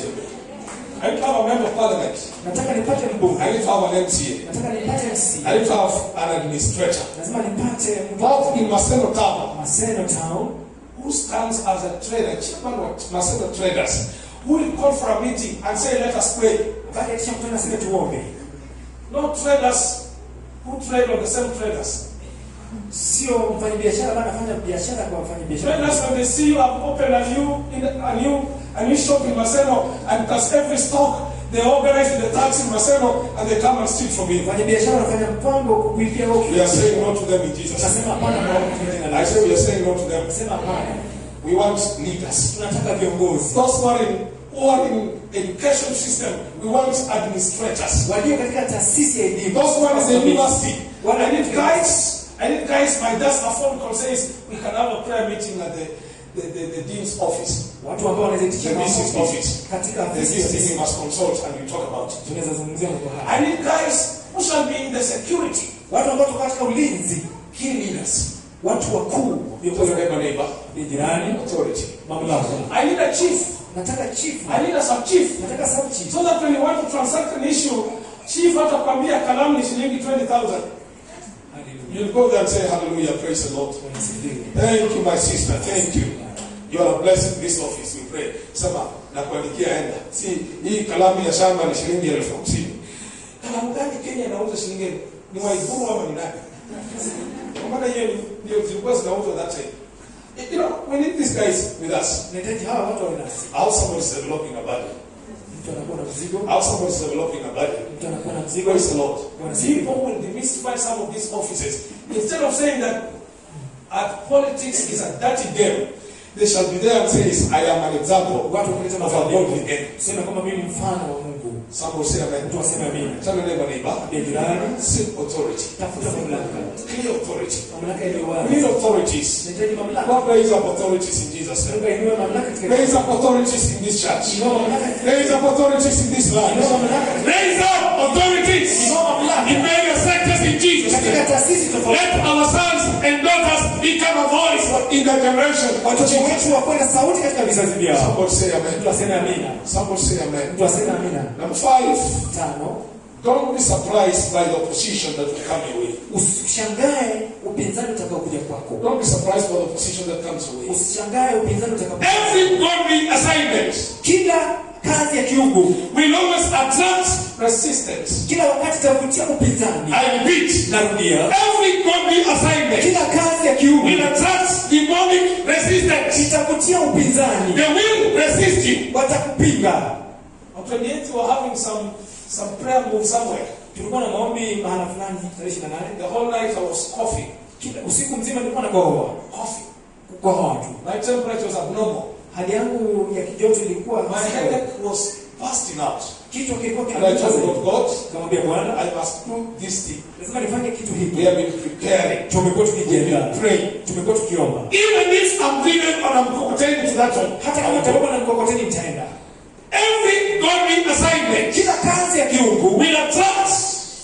I need to have a member of parliament. nataka nipate mbunge I need to have an MCA. nataka nipate MC I need to have an administrator. lazima nipate Both in Maseno Town, Maseno Town who stands as a trader, chairman of Maseno Traders, who will call for a meeting and say, let us pray. wakati akisha kutana sema tuombe No traders who trade on the same traders. sio mfanyabiashara bana anafanya biashara kwa wafanyabiashara Traders, when they see you have opened a new, in a new, a new shop in Maseno, and plus every stock, they organize the tax in Maseno, and they come and steal from you. wafanyabiashara wanafanya mpango kukuibia wewe We are saying no to them in Jesus' name. tunasema hapana kwa watu jina la I Yesu say we are saying no to them. tunasema hapana We want leaders. tunataka viongozi Those who are in, who are in education system, we want administrators. walio katika taasisi ya elimu Those who are in the university, Wale- I need guys. I need guys. My desk, a phone call says we can have a prayer meeting at the, the, the, the dean's office. watu ambao wanaweza itisha The mambo business office. katika There's ofisi ya this thing ofisi. we must consult and we talk about it. tunaweza zungumzia mambo haya I need guys who shall be in the security. watu ambao tuko katika ulinzi Key leaders. watu wakuu Tell your viongozi neighbor, neighbor. wa jirani Authority. mamlaka I need a chief. nataka chief I need a sub chief. nataka sub chief So that when you want to transact an issue, chief atakwambia kalamu ni shilingi 20,000. haleluya You'll go there and say, Hallelujah, praise the Lord. Wanasifiwe. Thank you, my sister. Thank you. You are a blessing in this office. We pray. Sema, na kuandikia enda. Si, hii kalamu ya shamba ni shilingi elfu hamsini. Kalamu gani Kenya inauza shilingi elfu? Ni Waiguru ama ni nani? Kwa maana hiyo ni- ndio zilikuwa zinauzwa that time. You know, we need these guys with us. nahitaji hawa watu wawe nasi How someone is developing a body. mtu anakuwa na mzigo How someone is developing a body. mtu anakuwa na mzigo Praise the Lord. Wanasifiwe. People will demystify some of these offices. Instead of saying that uh, politics is a dirty game, they shall be there and say, I am an example watu wakuleta of a godly mabadiliko end. sema kwamba mimi ni mfano wa Mungu Some will say, mtu Amen. aseme amina Tell your neighbor, neighbor, Ndiye jirani seek authority. tafuta mamlaka Clear authority. mamlaka iliyo We wazi need authorities. nahitaji mamlaka God raise up authorities in Jesus' name. Mungu ainue mamlaka katika Raise up authorities in this church. inua mamlaka katika Raise up authorities in this land. inua mamlaka katika Raise up authorities inua mamlaka in various sectors in Jesus' katika name. taasisi tofauti Let our sons and daughters become a voice in in their generation. watoto wetu wakuwe na sauti katika vizazi vyao Somebody say mtu amen. aseme amina Somebody say amen. mtu aseme amina Number five, tano don't be surprised by the opposition that will come your way. usishangae upinzani utakaokuja kwako Don't be surprised by the opposition that comes your way. usishangae upinzani utakapo Every godly assignment kila kazi ya kiungu will always attract resistance. kila wakati itavutia upinzani I repeat, narudia every godly assignment kila kazi ya kiungu will attract demonic resistance. itavutia upinzani They will resist you. watakupinga On 28, we were having some, some prayer move somewhere. tulikuwa na maombi mahala fulani tarehe 28 The whole night I was coughing. kila usiku mzima nilikuwa nakohoa Coughing. kukohoa tu My temperature was abnormal. hali yangu ya kijoto ilikuwa My headache was busting out. kichwa kilikuwa And I told God, kinakuza God, kamwambia bwana I must do this thing. lazima nifanye kitu We hiki have been preparing. tumekuwa We've tukijiandaa been praying. tumekuwa tukiomba Even if I'm driven and I'm cocktailed to that one, hata kama tababa na mkokoteni nitaenda every godly assignment kila kazi ya kiungu will attract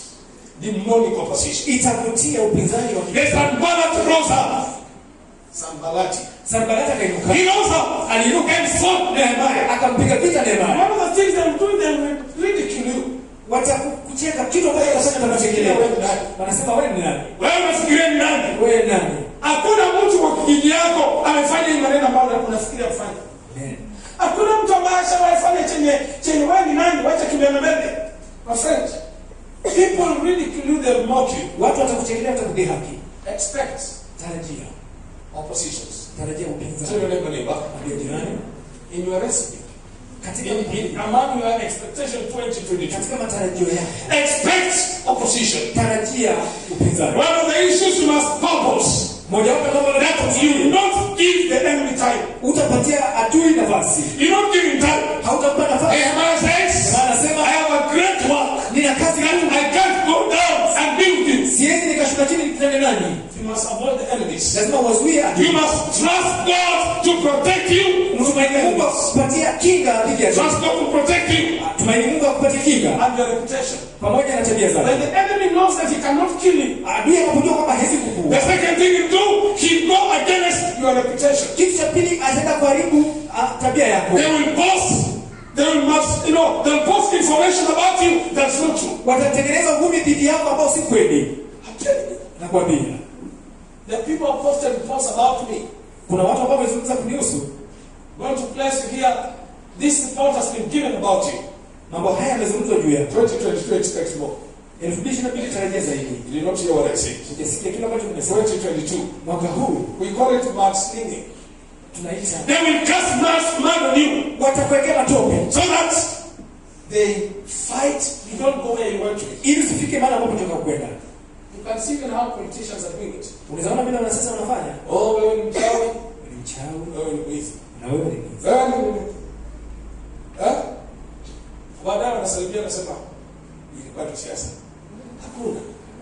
demonic opposition. itavutia upinzani wa The Sanballat rose up. Sanballat. Sanbalati akainuka He rose up and he looked and fought Nehemiah. akampiga vita Nehemia One of the things they will do, they will ridicule you. watakucheka kitu ambacho utafanya utachekelea wanasema wewe ni nani Wewe unafikiria ni nani? wewe ni nani Hakuna mtu kwa kijiji yako amefanya hii maneno ambayo unafikiria kufanya. Hakuna mtu ambaye ashawahi fanya chenye chenye wewe ni nani? Wacha kimbele mbele. My friend, people ridicule you, they mock you. watu watakuchekelea watakudhihaki Expect tarajia oppositions. tarajia Tell upinzani your neighbor, neighbor, Ambia jirani in your recipe, katika in, in among your expectation 2022, katika matarajio yako expect opposition. tarajia upinzani One of the issues you must purpose moja wapo mambo that you not give the enemy time. utapatia adui nafasi You don't give him time. hautampa nafasi Nehemiah says, Nehemia anasema I have a great work nina kazi that ngumu I can't go down and build it. siwezi nikashuka chini nikutane nani You must avoid the enemies. lazima uwazuie You adui must trust God to protect you. mtumaini Mungu akupatia kinga dhidi ya adui Trust God to protect you tumaini Mungu akupatie kinga and your reputation. pamoja na tabia zake When the enemy knows that he cannot kill you, adui akapojua kwamba hawezi the kukuua second thing you do, he go against your reputation. kitu cha pili ataenda kuharibu ah, tabia yako They will boast. They will must, you know, they'll post information about you that's not true. watatengeneza uvumi dhidi yako ambao si kweli I'm telling you. nakwambia The people have posted reports about me. kuna watu ambao wamezungumza kunihusu Going to place you here. This report has been given about you. mambo haya yamezungumzwa juu yako 2022 expects more. elfu mbili ishirini na mbili tarajia zaidi You did not hear what I said. ujasikia kile ambacho nimesema 2022. mwaka huu We call it mud slinging. tunaita They will cast mass mud on you watakuwekea matope so that they fight. You don't go where you want to. ili usifike mahali ambapo tunataka kwenda You can see even how politicians are doing it. unawezaona vile wanasiasa wanafanya Oh, wewe ni mchawi. Wewe ni mchawi Wewe ni mwizi. na wewe ni mwizi. Wewe ni Eh? Baadaye wanasalimia nasema ilikuwa ni siasa. Hakuna.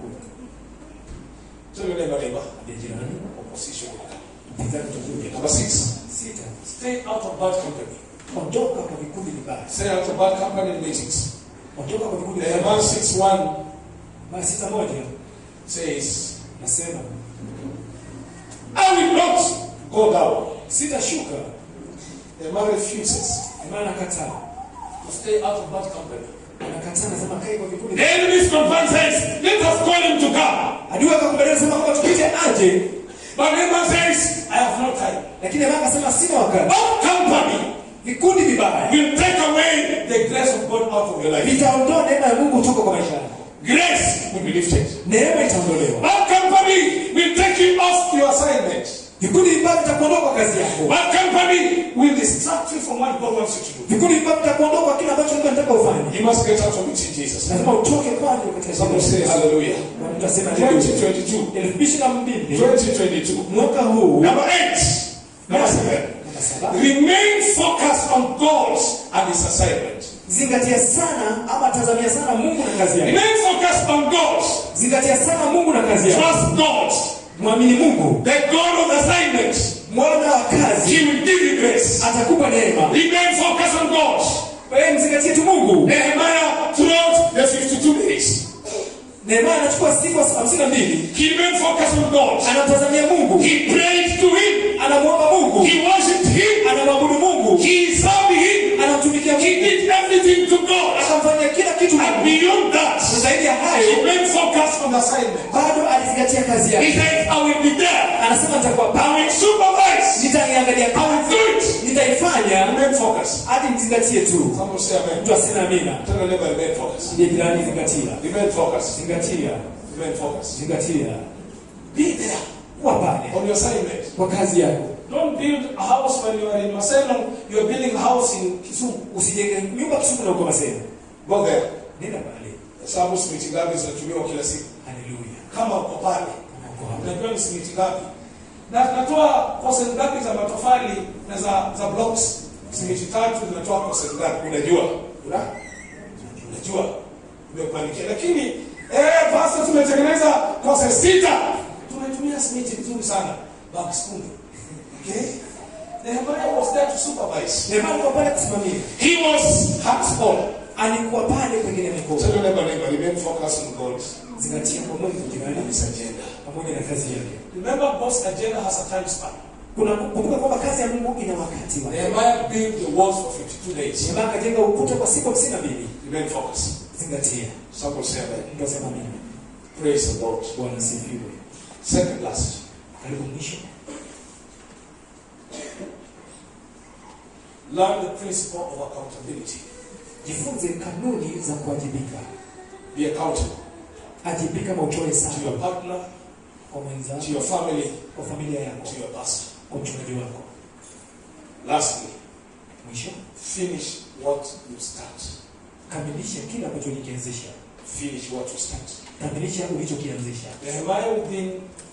Tell your neighbor, neighbor. Ambia jirani Opposition will come. upinzani utakuja Number six. sita Stay out of bad company. ondoka kwa vikundi vibaya Stay out of bad company meetings. ondoka kwa vikundi Nehemiah vibaya 6 1 mara sita moja says, nasema I will not go down. sitashuka Nehemiah refuses maana nakataa to stay out of bad company. anakataa nasema kai kwa vikundi The enemy's confirmed says, let us call him to come. adui akakubalia sema kwamba tupite aje But Nehemiah says, I have no time. lakini Yehova akasema sina wakati Bad company vikundi vibaya will take away the grace of God out of your life. vitaondoa neema ya Mungu kutoka kwa maisha yako Grace will be lifted. neema itaondolewa Bad company will take you off your assignment. vikundi vibaya vitakuondoa kwa kazi yako Bad company will distract you from what God wants you to do. vikundi vibaya vitakuondoa kwa kile ambacho Mungu anataka ufanye You must get out of it in Jesus. lazima utoke kwanza katika Someone say shida hallelujah. na mtu asema haleluya 2022. elfu mbili na mbili 2022. mwaka huu Number eight. Number seven. namba saba Remain focused on God and His assignment. zingatia sana ama tazamia sana Mungu na kazi yake Remain focused on God. zingatia sana Mungu na kazi yake Trust God. mwamini Mungu The God of assignment. mwana wa kazi He will give you grace. atakupa neema Remain focused on God. wewe mzingatie tu Mungu Nehemiah throughout the 52 days. nehemaya anachukua siku hamsini na mbili He remained focused on God. anamtazamia mungu He prayed to Him. anamwomba mungu He worshipped Him. anamwabudu mungu He served Him. anamtumikia He mungu did everything to God. akamfanyia kila kitu And mungu beyond that, zaidi ya he hayo remained focused on the assignment. bado alizingatia kazi He yake said, I will be there. anasema nitakuwa pa I will supervise. nitaiangalia I will kazi do it. nitaifanya Remain focused. hadi nizingatie tu Someone say amen. mtu asina amina Tell your neighbor, remain focused. ndiye jirani zingatia Remain focused. zingatia Remain focused. zingatia Be there kuwa pale on your assignment. kwa kazi yako Don't build a house when you are in Masenong. You are building a house in Kisumu. usijenge nyumba kisumu na uko masema Go there. nenda pale Hesabu simiti ngapi zinatumiwa kila siku. haleluya Kama uko pale, Kama uko hapa. unajua ni simiti ngapi. Na natoa percent ngapi za matofali na za za blocks. Simiti tatu zinatoa percent ngapi? Unajua? Una? Unajua? Umepanikia. Lakini eh, pastor tumetengeneza percent sita. Tumetumia simiti vizuri sana. Bags kumi. Okay? Nehemiah was there to supervise. nehemaya alikuwa pale kusimamia He was hands on. alikuwa pale pengine mikono Tell your neighbor, neighbor, remain focused on God zingatia kwa mungu jirani and His agenda. pamoja na kazi yake Remember, God's agenda has a time span. kuna kumbuka kwamba kazi ya mungu ina wakati wake Nehemiah built the walls for 52 days. nehemaya akajenga ukuta kwa siku hamsini na mbili Remain focused. zingatia Some will say amen. mtu asema mimi Praise the Lord. bwana sifiwe Second last. karibu mwisho Learn the principle of accountability. jifunze kanuni za kuwajibika Be accountable ajibika kama utoe to your sana partner, kwa to mwenzako your family, kwa familia yako to your pastor. kwa mchungaji wako Lastly, mwisho finish what you start. kamilisha kile ambacho ulikianzisha Finish what you start. kamilisha ulichokianzisha Nehemiah within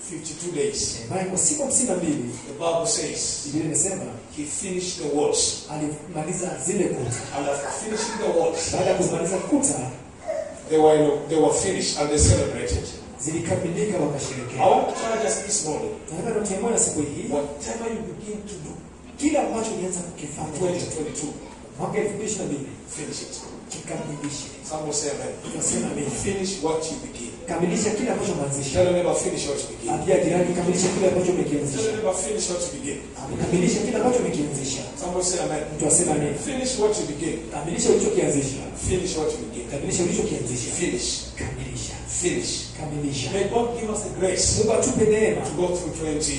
52 days, ambaye kwa siku hamsini na mbili the Bible says, biblia imesema he finished the walls. alimaliza zile kuta And after finishing the walls, baada ya kumaliza kuta they were, they were finished and they celebrated. zilikamilika I wakasherekea want to tell us this morning, nataka nitie moyo siku hii whatever you begin to do, kile ambacho ulianza kukifanya 2022, mwaka elfu mbili ishirini na mbili finish it. kikamilishe Some will say amen. tunasema mimi Finish what you begin. kamilisha kile ambacho umeanzisha Tell your neighbor, finish what you begin. ambia jirani kamilisha kile ambacho Tell your umekianzisha neighbor, finish what you begin. kamilisha kile ambacho umekianzisha Some will say amen. mtu asema nini Finish what you begin. kamilisha ulichokianzisha Finish what you begin. kamilisha ulichokianzisha Finish. kamilisha Finish. kamilisha May God give us the grace mungu atupe neema to go through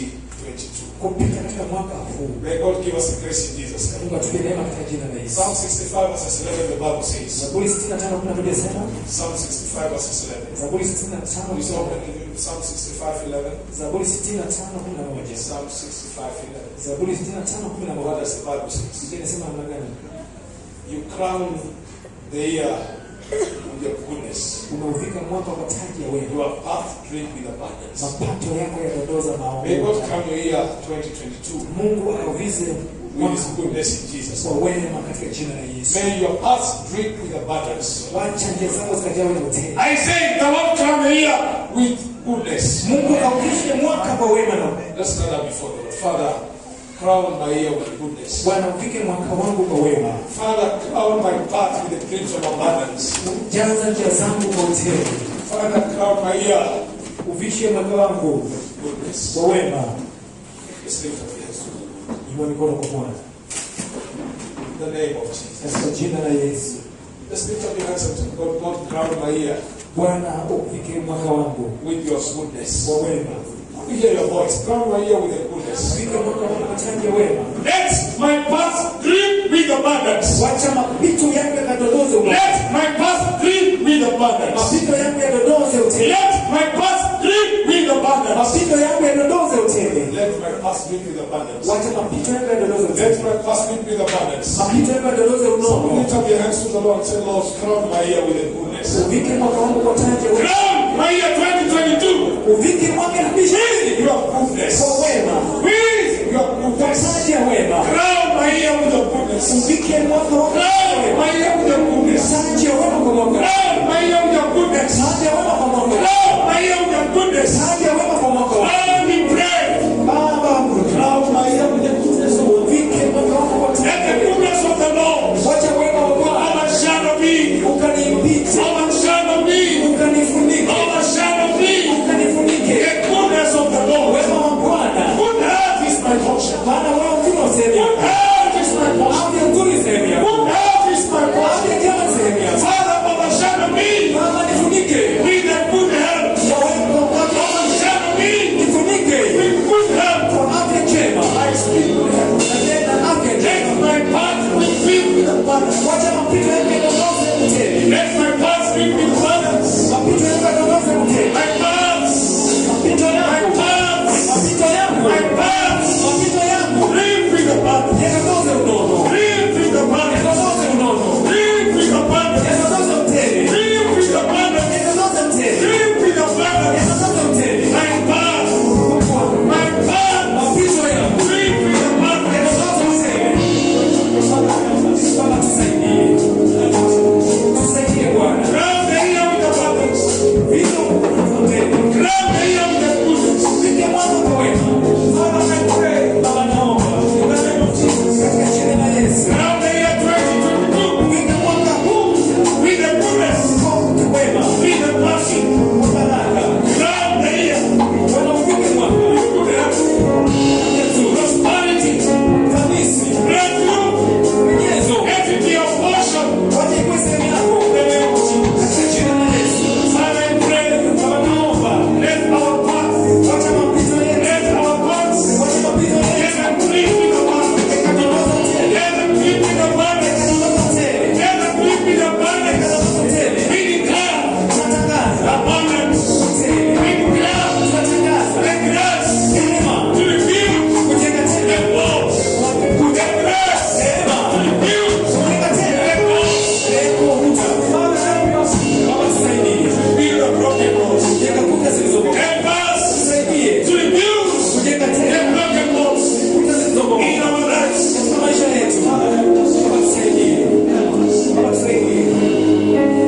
2022. kupita katika mwaka huu May God give us the grace in Jesus' name. mungu atupe neema katika jina la yesu Psalm 65 verses 11, the Bible says. zaburi 65 kuna moja sema Psalm 65 verses 11. zaburi 65 Please open in Psalm 65, 11. zaburi 65 kuna moja Psalm 65, 11. zaburi 65 kuna What moja does the Bible say? biblia inasema namna gani You crown the year with your goodness. umeuvika mwaka kwa taji ya wema Your path drink with abundance. mapato yako yadondoza May God maombi crown your year 2022 mungu auvize with mwaka His goodness in Jesus. kwa wema katika jina la yesu May your path drink with abundance. wacha njia zako zikajawa na utele I say, the Lord crown the year with goodness. mungu auvishe mwaka kwa wema na Let's stand up before the Lord. Father, crown my year with goodness. bwana uvike mwaka wangu kwa wema Father, crown my path with the dreams of abundance. jaza njia zangu kwa utele Father, crown my year uvishe mwaka wangu with goodness. kwa wema Let's lift up your hands. inua mikono kwa bwana In the name of Jesus. katika jina la yesu Let's lift up your hands and tell God, God, crown my year bwana uvike mwaka wangu with your goodness. kwa wema We hear your voice. Crown my year with your goodness. uvike mwaka wangu kwa taji ya wema Let my path drip with abundance. wacha mapito yangu yakadondoze wema Let my path drip with abundance. mapito yangu yadondoze utele Let my path drip with abundance. mapito yangu yadondoze utele Let my path drip with abundance. wacha mapito yangu yadondoze Let utele my path drip with abundance. mapito yangu yadondoze unono Lift up your hands to the Lord and say, Lord, crown my year with your goodness. uvike mwaka wangu kwa taji ya wema Crown my year 2022 uvike mwaka elfu mbili ishirini with your goodness. kwa wema With your kwa goodness. taji ya wema Crown my year with your goodness. uvike mwaka wangu kwa Crown wema my year with your goodness. taji ya wema kwa mwaka Crown my year with your goodness. taji ya wema kwa mwaka Crown my year with your goodness. taji ya wema kwa mwaka Crown me pray. baba Crown my year with your goodness. uvike mwaka wangu kwa Let taji ya the wema goodness of the Lord wacha wema wa Bwana overshadow me. ukanipite Overshadow me. ukanifunike Mapito yangu yakageuza mkenge. My paths, Mapito my yangu. paths, Mapito yangu. my paths. Mapito yangu. Live with the path. Yakageuza unono. Live with the path. Yakageuza unono. Live with the path. Yakageuza mtele. Live with the path. Yakageuza mtele. Live with the path. Yakageuza mtele. My path, Mungu wangu. my path. Mapito yangu. Live with the path. Yakageuza mtele. Baba tusaidie. Tusaidie Bwana. Grab the ear with the purpose. Vitu mtele. Grab the ear with the goodness. Vike mwanzo kwa wema. Father, I pray. Baba naomba. In the name of Jesus. Katika jina la Yesu. Grab the year 2022 Vike mwaka huu. with the goodness, Kwa wema. with the passion. Kwa baraka. Grab the year Bwana uvike mwaka. with goodness, prosperity, Ufanisi. breakthrough, Uwezo. everything your portion. Waje ikuwe sehemu yako. In the name of Jesus. Katika jina la Yesu. Father, I pray. Baba naomba. Let our path, Wacha mapito yetu. let our paths, Wacha mapito let yetu. them clean with the path. Yakadondoka tele. Let them clean with the path. Yakadondoka tele. Let them clean with the path. Yakadondoka tele. We declare Tunatangaza. abundance. Tele. We declare Tunatangaza. the grace Neema. to rebuild Kujenga the tele. walls. The grace Neema. to rebuild Kujenga tele. the walls. Lengo ukuta. Father, help us Baba tusaidie. build the broken walls. Kujenga kuta zilizobomoka. Help us Tusaidie. to rebuild Kujenga the tele. broken walls Kuta zilizobomoka. in our lives. Katika maisha yetu. Baba tusaidie. Baba tusaidie.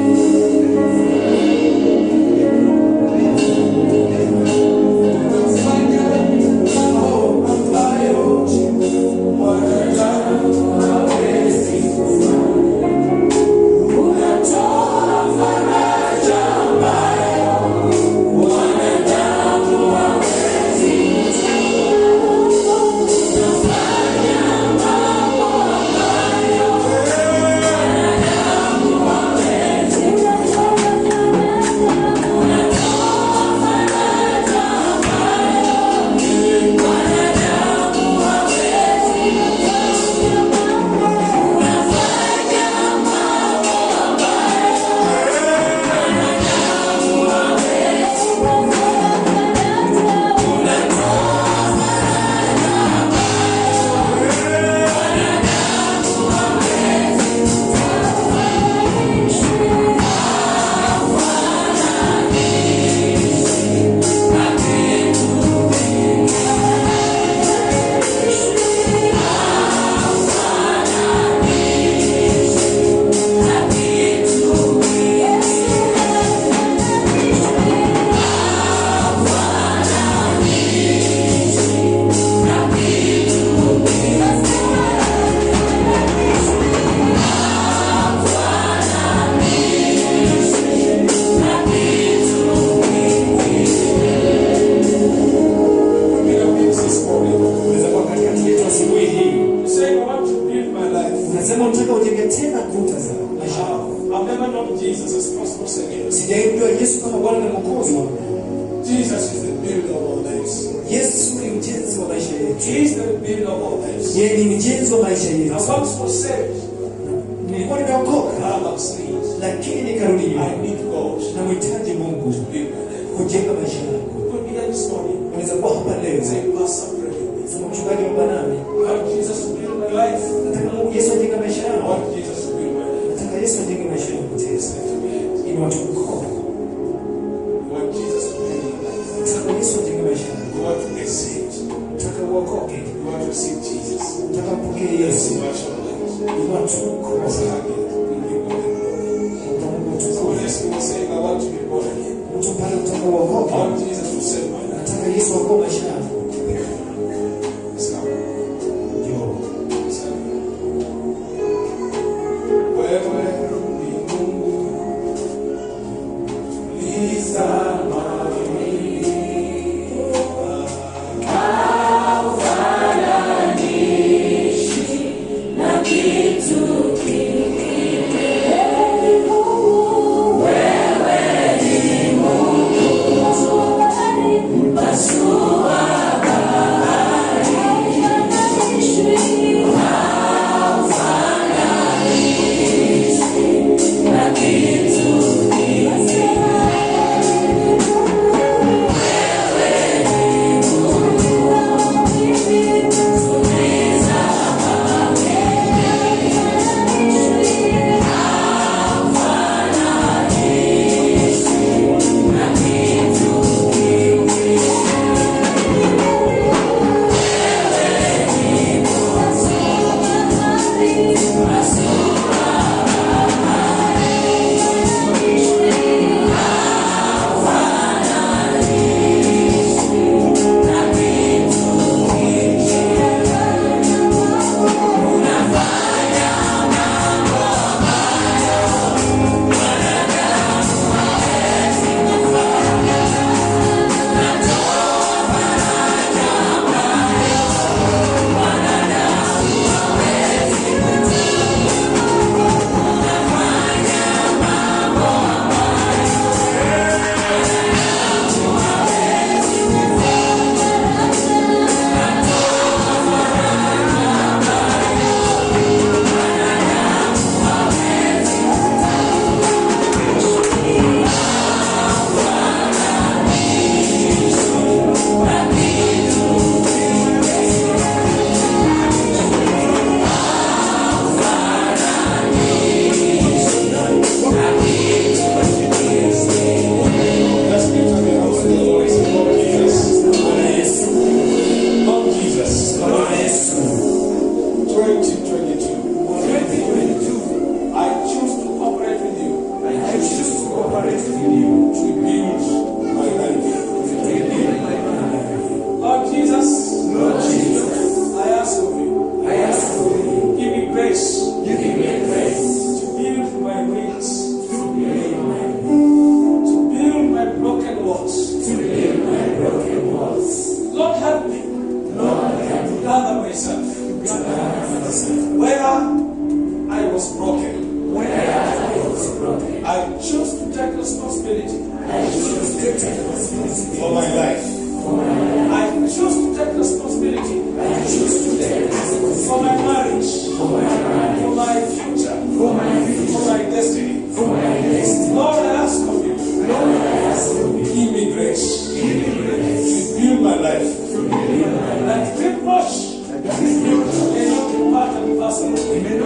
Unaweza kuwa katikati yetu asubuhi hii. You say, I want to build my life. Unasema unataka ujenge tena kuta za maisha yako. I've never known Jesus as personal Savior. Sijaimjua Yesu kama Bwana na Mwokozi wangu. Jesus is the builder of all lives. Yesu ni mjenzi wa maisha yetu. He is the builder of all lives. Yeye ni mjenzi wa maisha I yetu. once was saved. Nilikuwa nimeokoka Now I'm saved. lakini nikarudi I nyuma. need God Namhitaji Mungu to build my life. kujenga maisha yangu. Could be here this morning. Unaweza kuwa hapa leo. Say, Pastor, pray with me. Sema mchungaji wa nami. I want Jesus to build my life. Nataka Mungu Yesu ajenge maisha I yangu. want Jesus to build my life. Nataka Yesu ajenge maisha yangu tena. Lift your hands. Ili watu mkono. You want Jesus to build your life. Nataka Yesu ajenge maisha yangu. You want to get saved. Nataka uokoke. You want to receive Jesus. Nataka mpokee Yes, Yesu. you are sure life. Ili watu mkono. That's how I get it. We give God the glory. Kwa Mungu So tukufu. yes, we were saying, I want to be born again. Mtu pale utaka I uokoke. want Jesus to save my life. Nataka Yesu aokoe maisha yangu. It's come. Njoo. It's come. Wewe ni Mungu. Lizama for my life. I choose to take responsibility for my marriage, for my future, for my destiny. Lord, I ask of you, give me grace to build my life. Like drip wash, may not be part and parcel.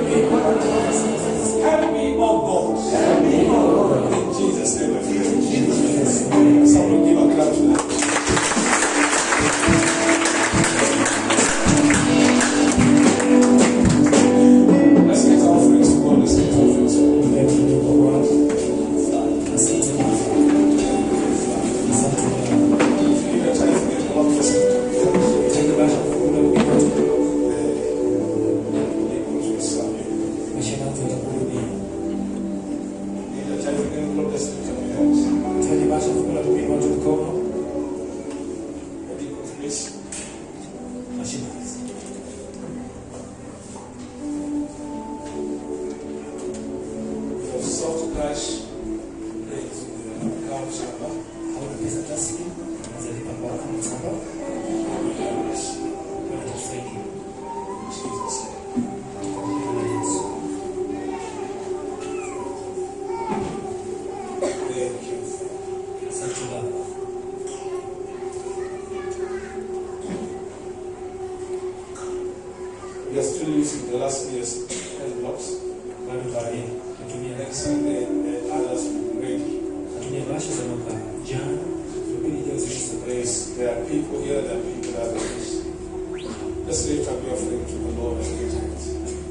Help me, oh God. In Jesus' name I pray. Someone give a clap to that. Let's get our offerings to God. Let's get our offerings to God. Asante Baba. Asante Baba. Give your tithe again, God bless you. Tende Baba kula upendo wetu. Able to serve you. Maisha yetu yatakurudia. Give your tithe again, God bless you. Lift up your hands. Tende Baba kula upendo wetu mkono. Able to please. Mashina hizi. Your soft cash rate in the account number. Hauna pesa taslimu, unaweza lipa kwa akaunti namba. Watatusaidia. Jesus. Kwa jina la Yesu. Thank you. Asante Baba. We are still using the last year's envelopes. Bado baadaye tutumia Next Sunday, the others will be ready. tutumia bahasha za mwaka jana. Jumapili ijayo zisha. There's, there are people here, there are people that are Let's lift up your offering to the Lord and give it.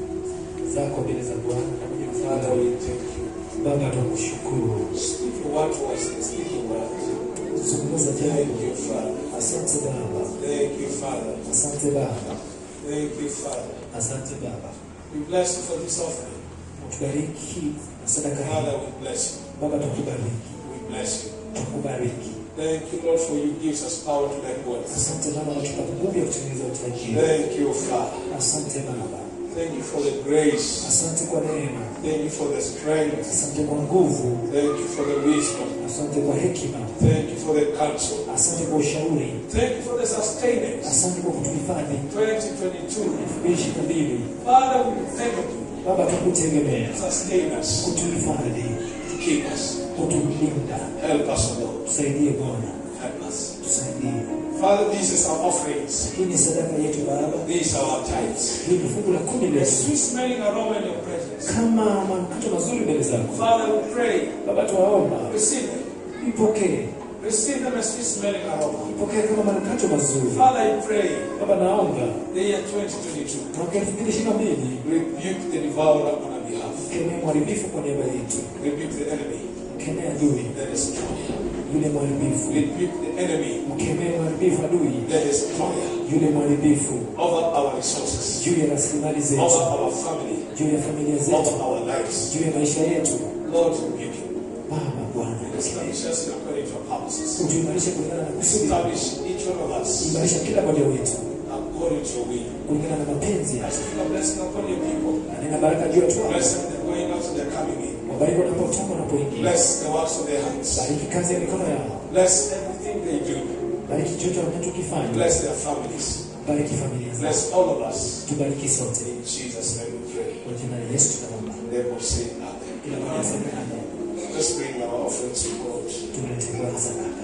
zako mbele za Bwana. Father, we thank you. Baba tunakushukuru. Speak your word to us and speak your word. Zungumza Thank jambo. you, Father. Asante Baba. Thank you, Father. Asante Baba. Thank you, Father. Asante Baba. We bless you for this offering. Tubariki na sadaka Father, hii. we bless you. Baba tukubariki. We bless you. Tukubariki. Thank you, Lord, for you gives us power to make wealth. Asante Baba kwa kutupa nguvu ya kutengeneza utajiri. Thank you, Father. Asante Baba. Thank you for the grace. Asante kwa neema. Thank you for the strength. Asante kwa nguvu. Thank you for the wisdom. Asante kwa hekima. Thank you for the counsel. Asante kwa ushauri. Thank you for the sustenance. Asante kwa kutuhifadhi. 2022. 2022. Father, we thank you. Baba tukutegemea. Sustain us. Kutuhifadhi. Keep us. Kutulinda. Help us, O Lord. Tusaidie Bwana. Help us. Tusaidie. Father, this is our offerings. Hii ni sadaka yetu Baba. These are our tithes. Hii ni fungu la kumi A letu. sweet smelling aroma in your presence. Kama manukato mazuri mbele zako. Father, we pray. Baba tuwaomba. Receive them. Ipokee. Receive them as sweet smelling aroma. Ipokee kama manukato mazuri. Father, I pray. Baba naomba. The year 2022. Mwaka 2022 Rebuke the devourer on our behalf. kemea mharibifu kwa niaba yetu. Rebuke the enemy Mkemee adui that is destroyer. yule mharibifu. Rebuke the enemy Mkemee mharibifu adui that is destroyer yule mharibifu over our resources, juu ya rasilimali zetu, over our family, juu ya familia over zetu, our lives. juu ya maisha yetu. Lord, rebuke him. Baba Bwana, Establish us according to our purposes. utuimarishe kulingana na kusudi, Establish each one of us imarisha kila mmoja wetu according to your will. kulingana na mapenzi I yako. speak a blessing upon your people. Na nina baraka juu ya watu wako, Bless them, they're going out and they're coming in. wabariki wanapotoka wanapoingia, Bless the works of their hands. bariki kazi ya mikono yao, Bless everything they do. bariki chochote wanachokifanya, Bless their families. bariki familia zao, Bless all of us. tubariki sote. In Jesus' name we pray. Kwa jina la Yesu tunaomba, They will say amen. kila mmoja aseme amen. Let's bring our offerings to God. Tumlete Bwana sadaka.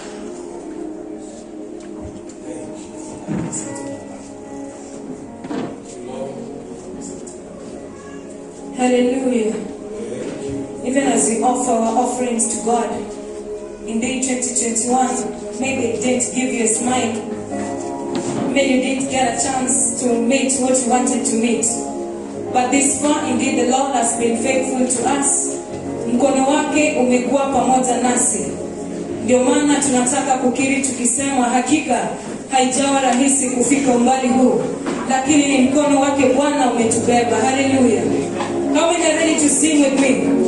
Thank you. Asante Baba. Thank you, Lord. Hallelujah. Thank you. Even as we offer our offerings to God, indeed 2021, maybe it didn't give you a smile. Maybe you didn't get a chance to meet what you wanted to meet. But this far, indeed, the Lord has been faithful to us. Mkono wake umekuwa pamoja nasi. Ndio maana tunataka kukiri tukisema, hakika haijawa rahisi kufika umbali huu, lakini ni mkono wake Bwana umetubeba. Hallelujah. How many are ready to sing with me?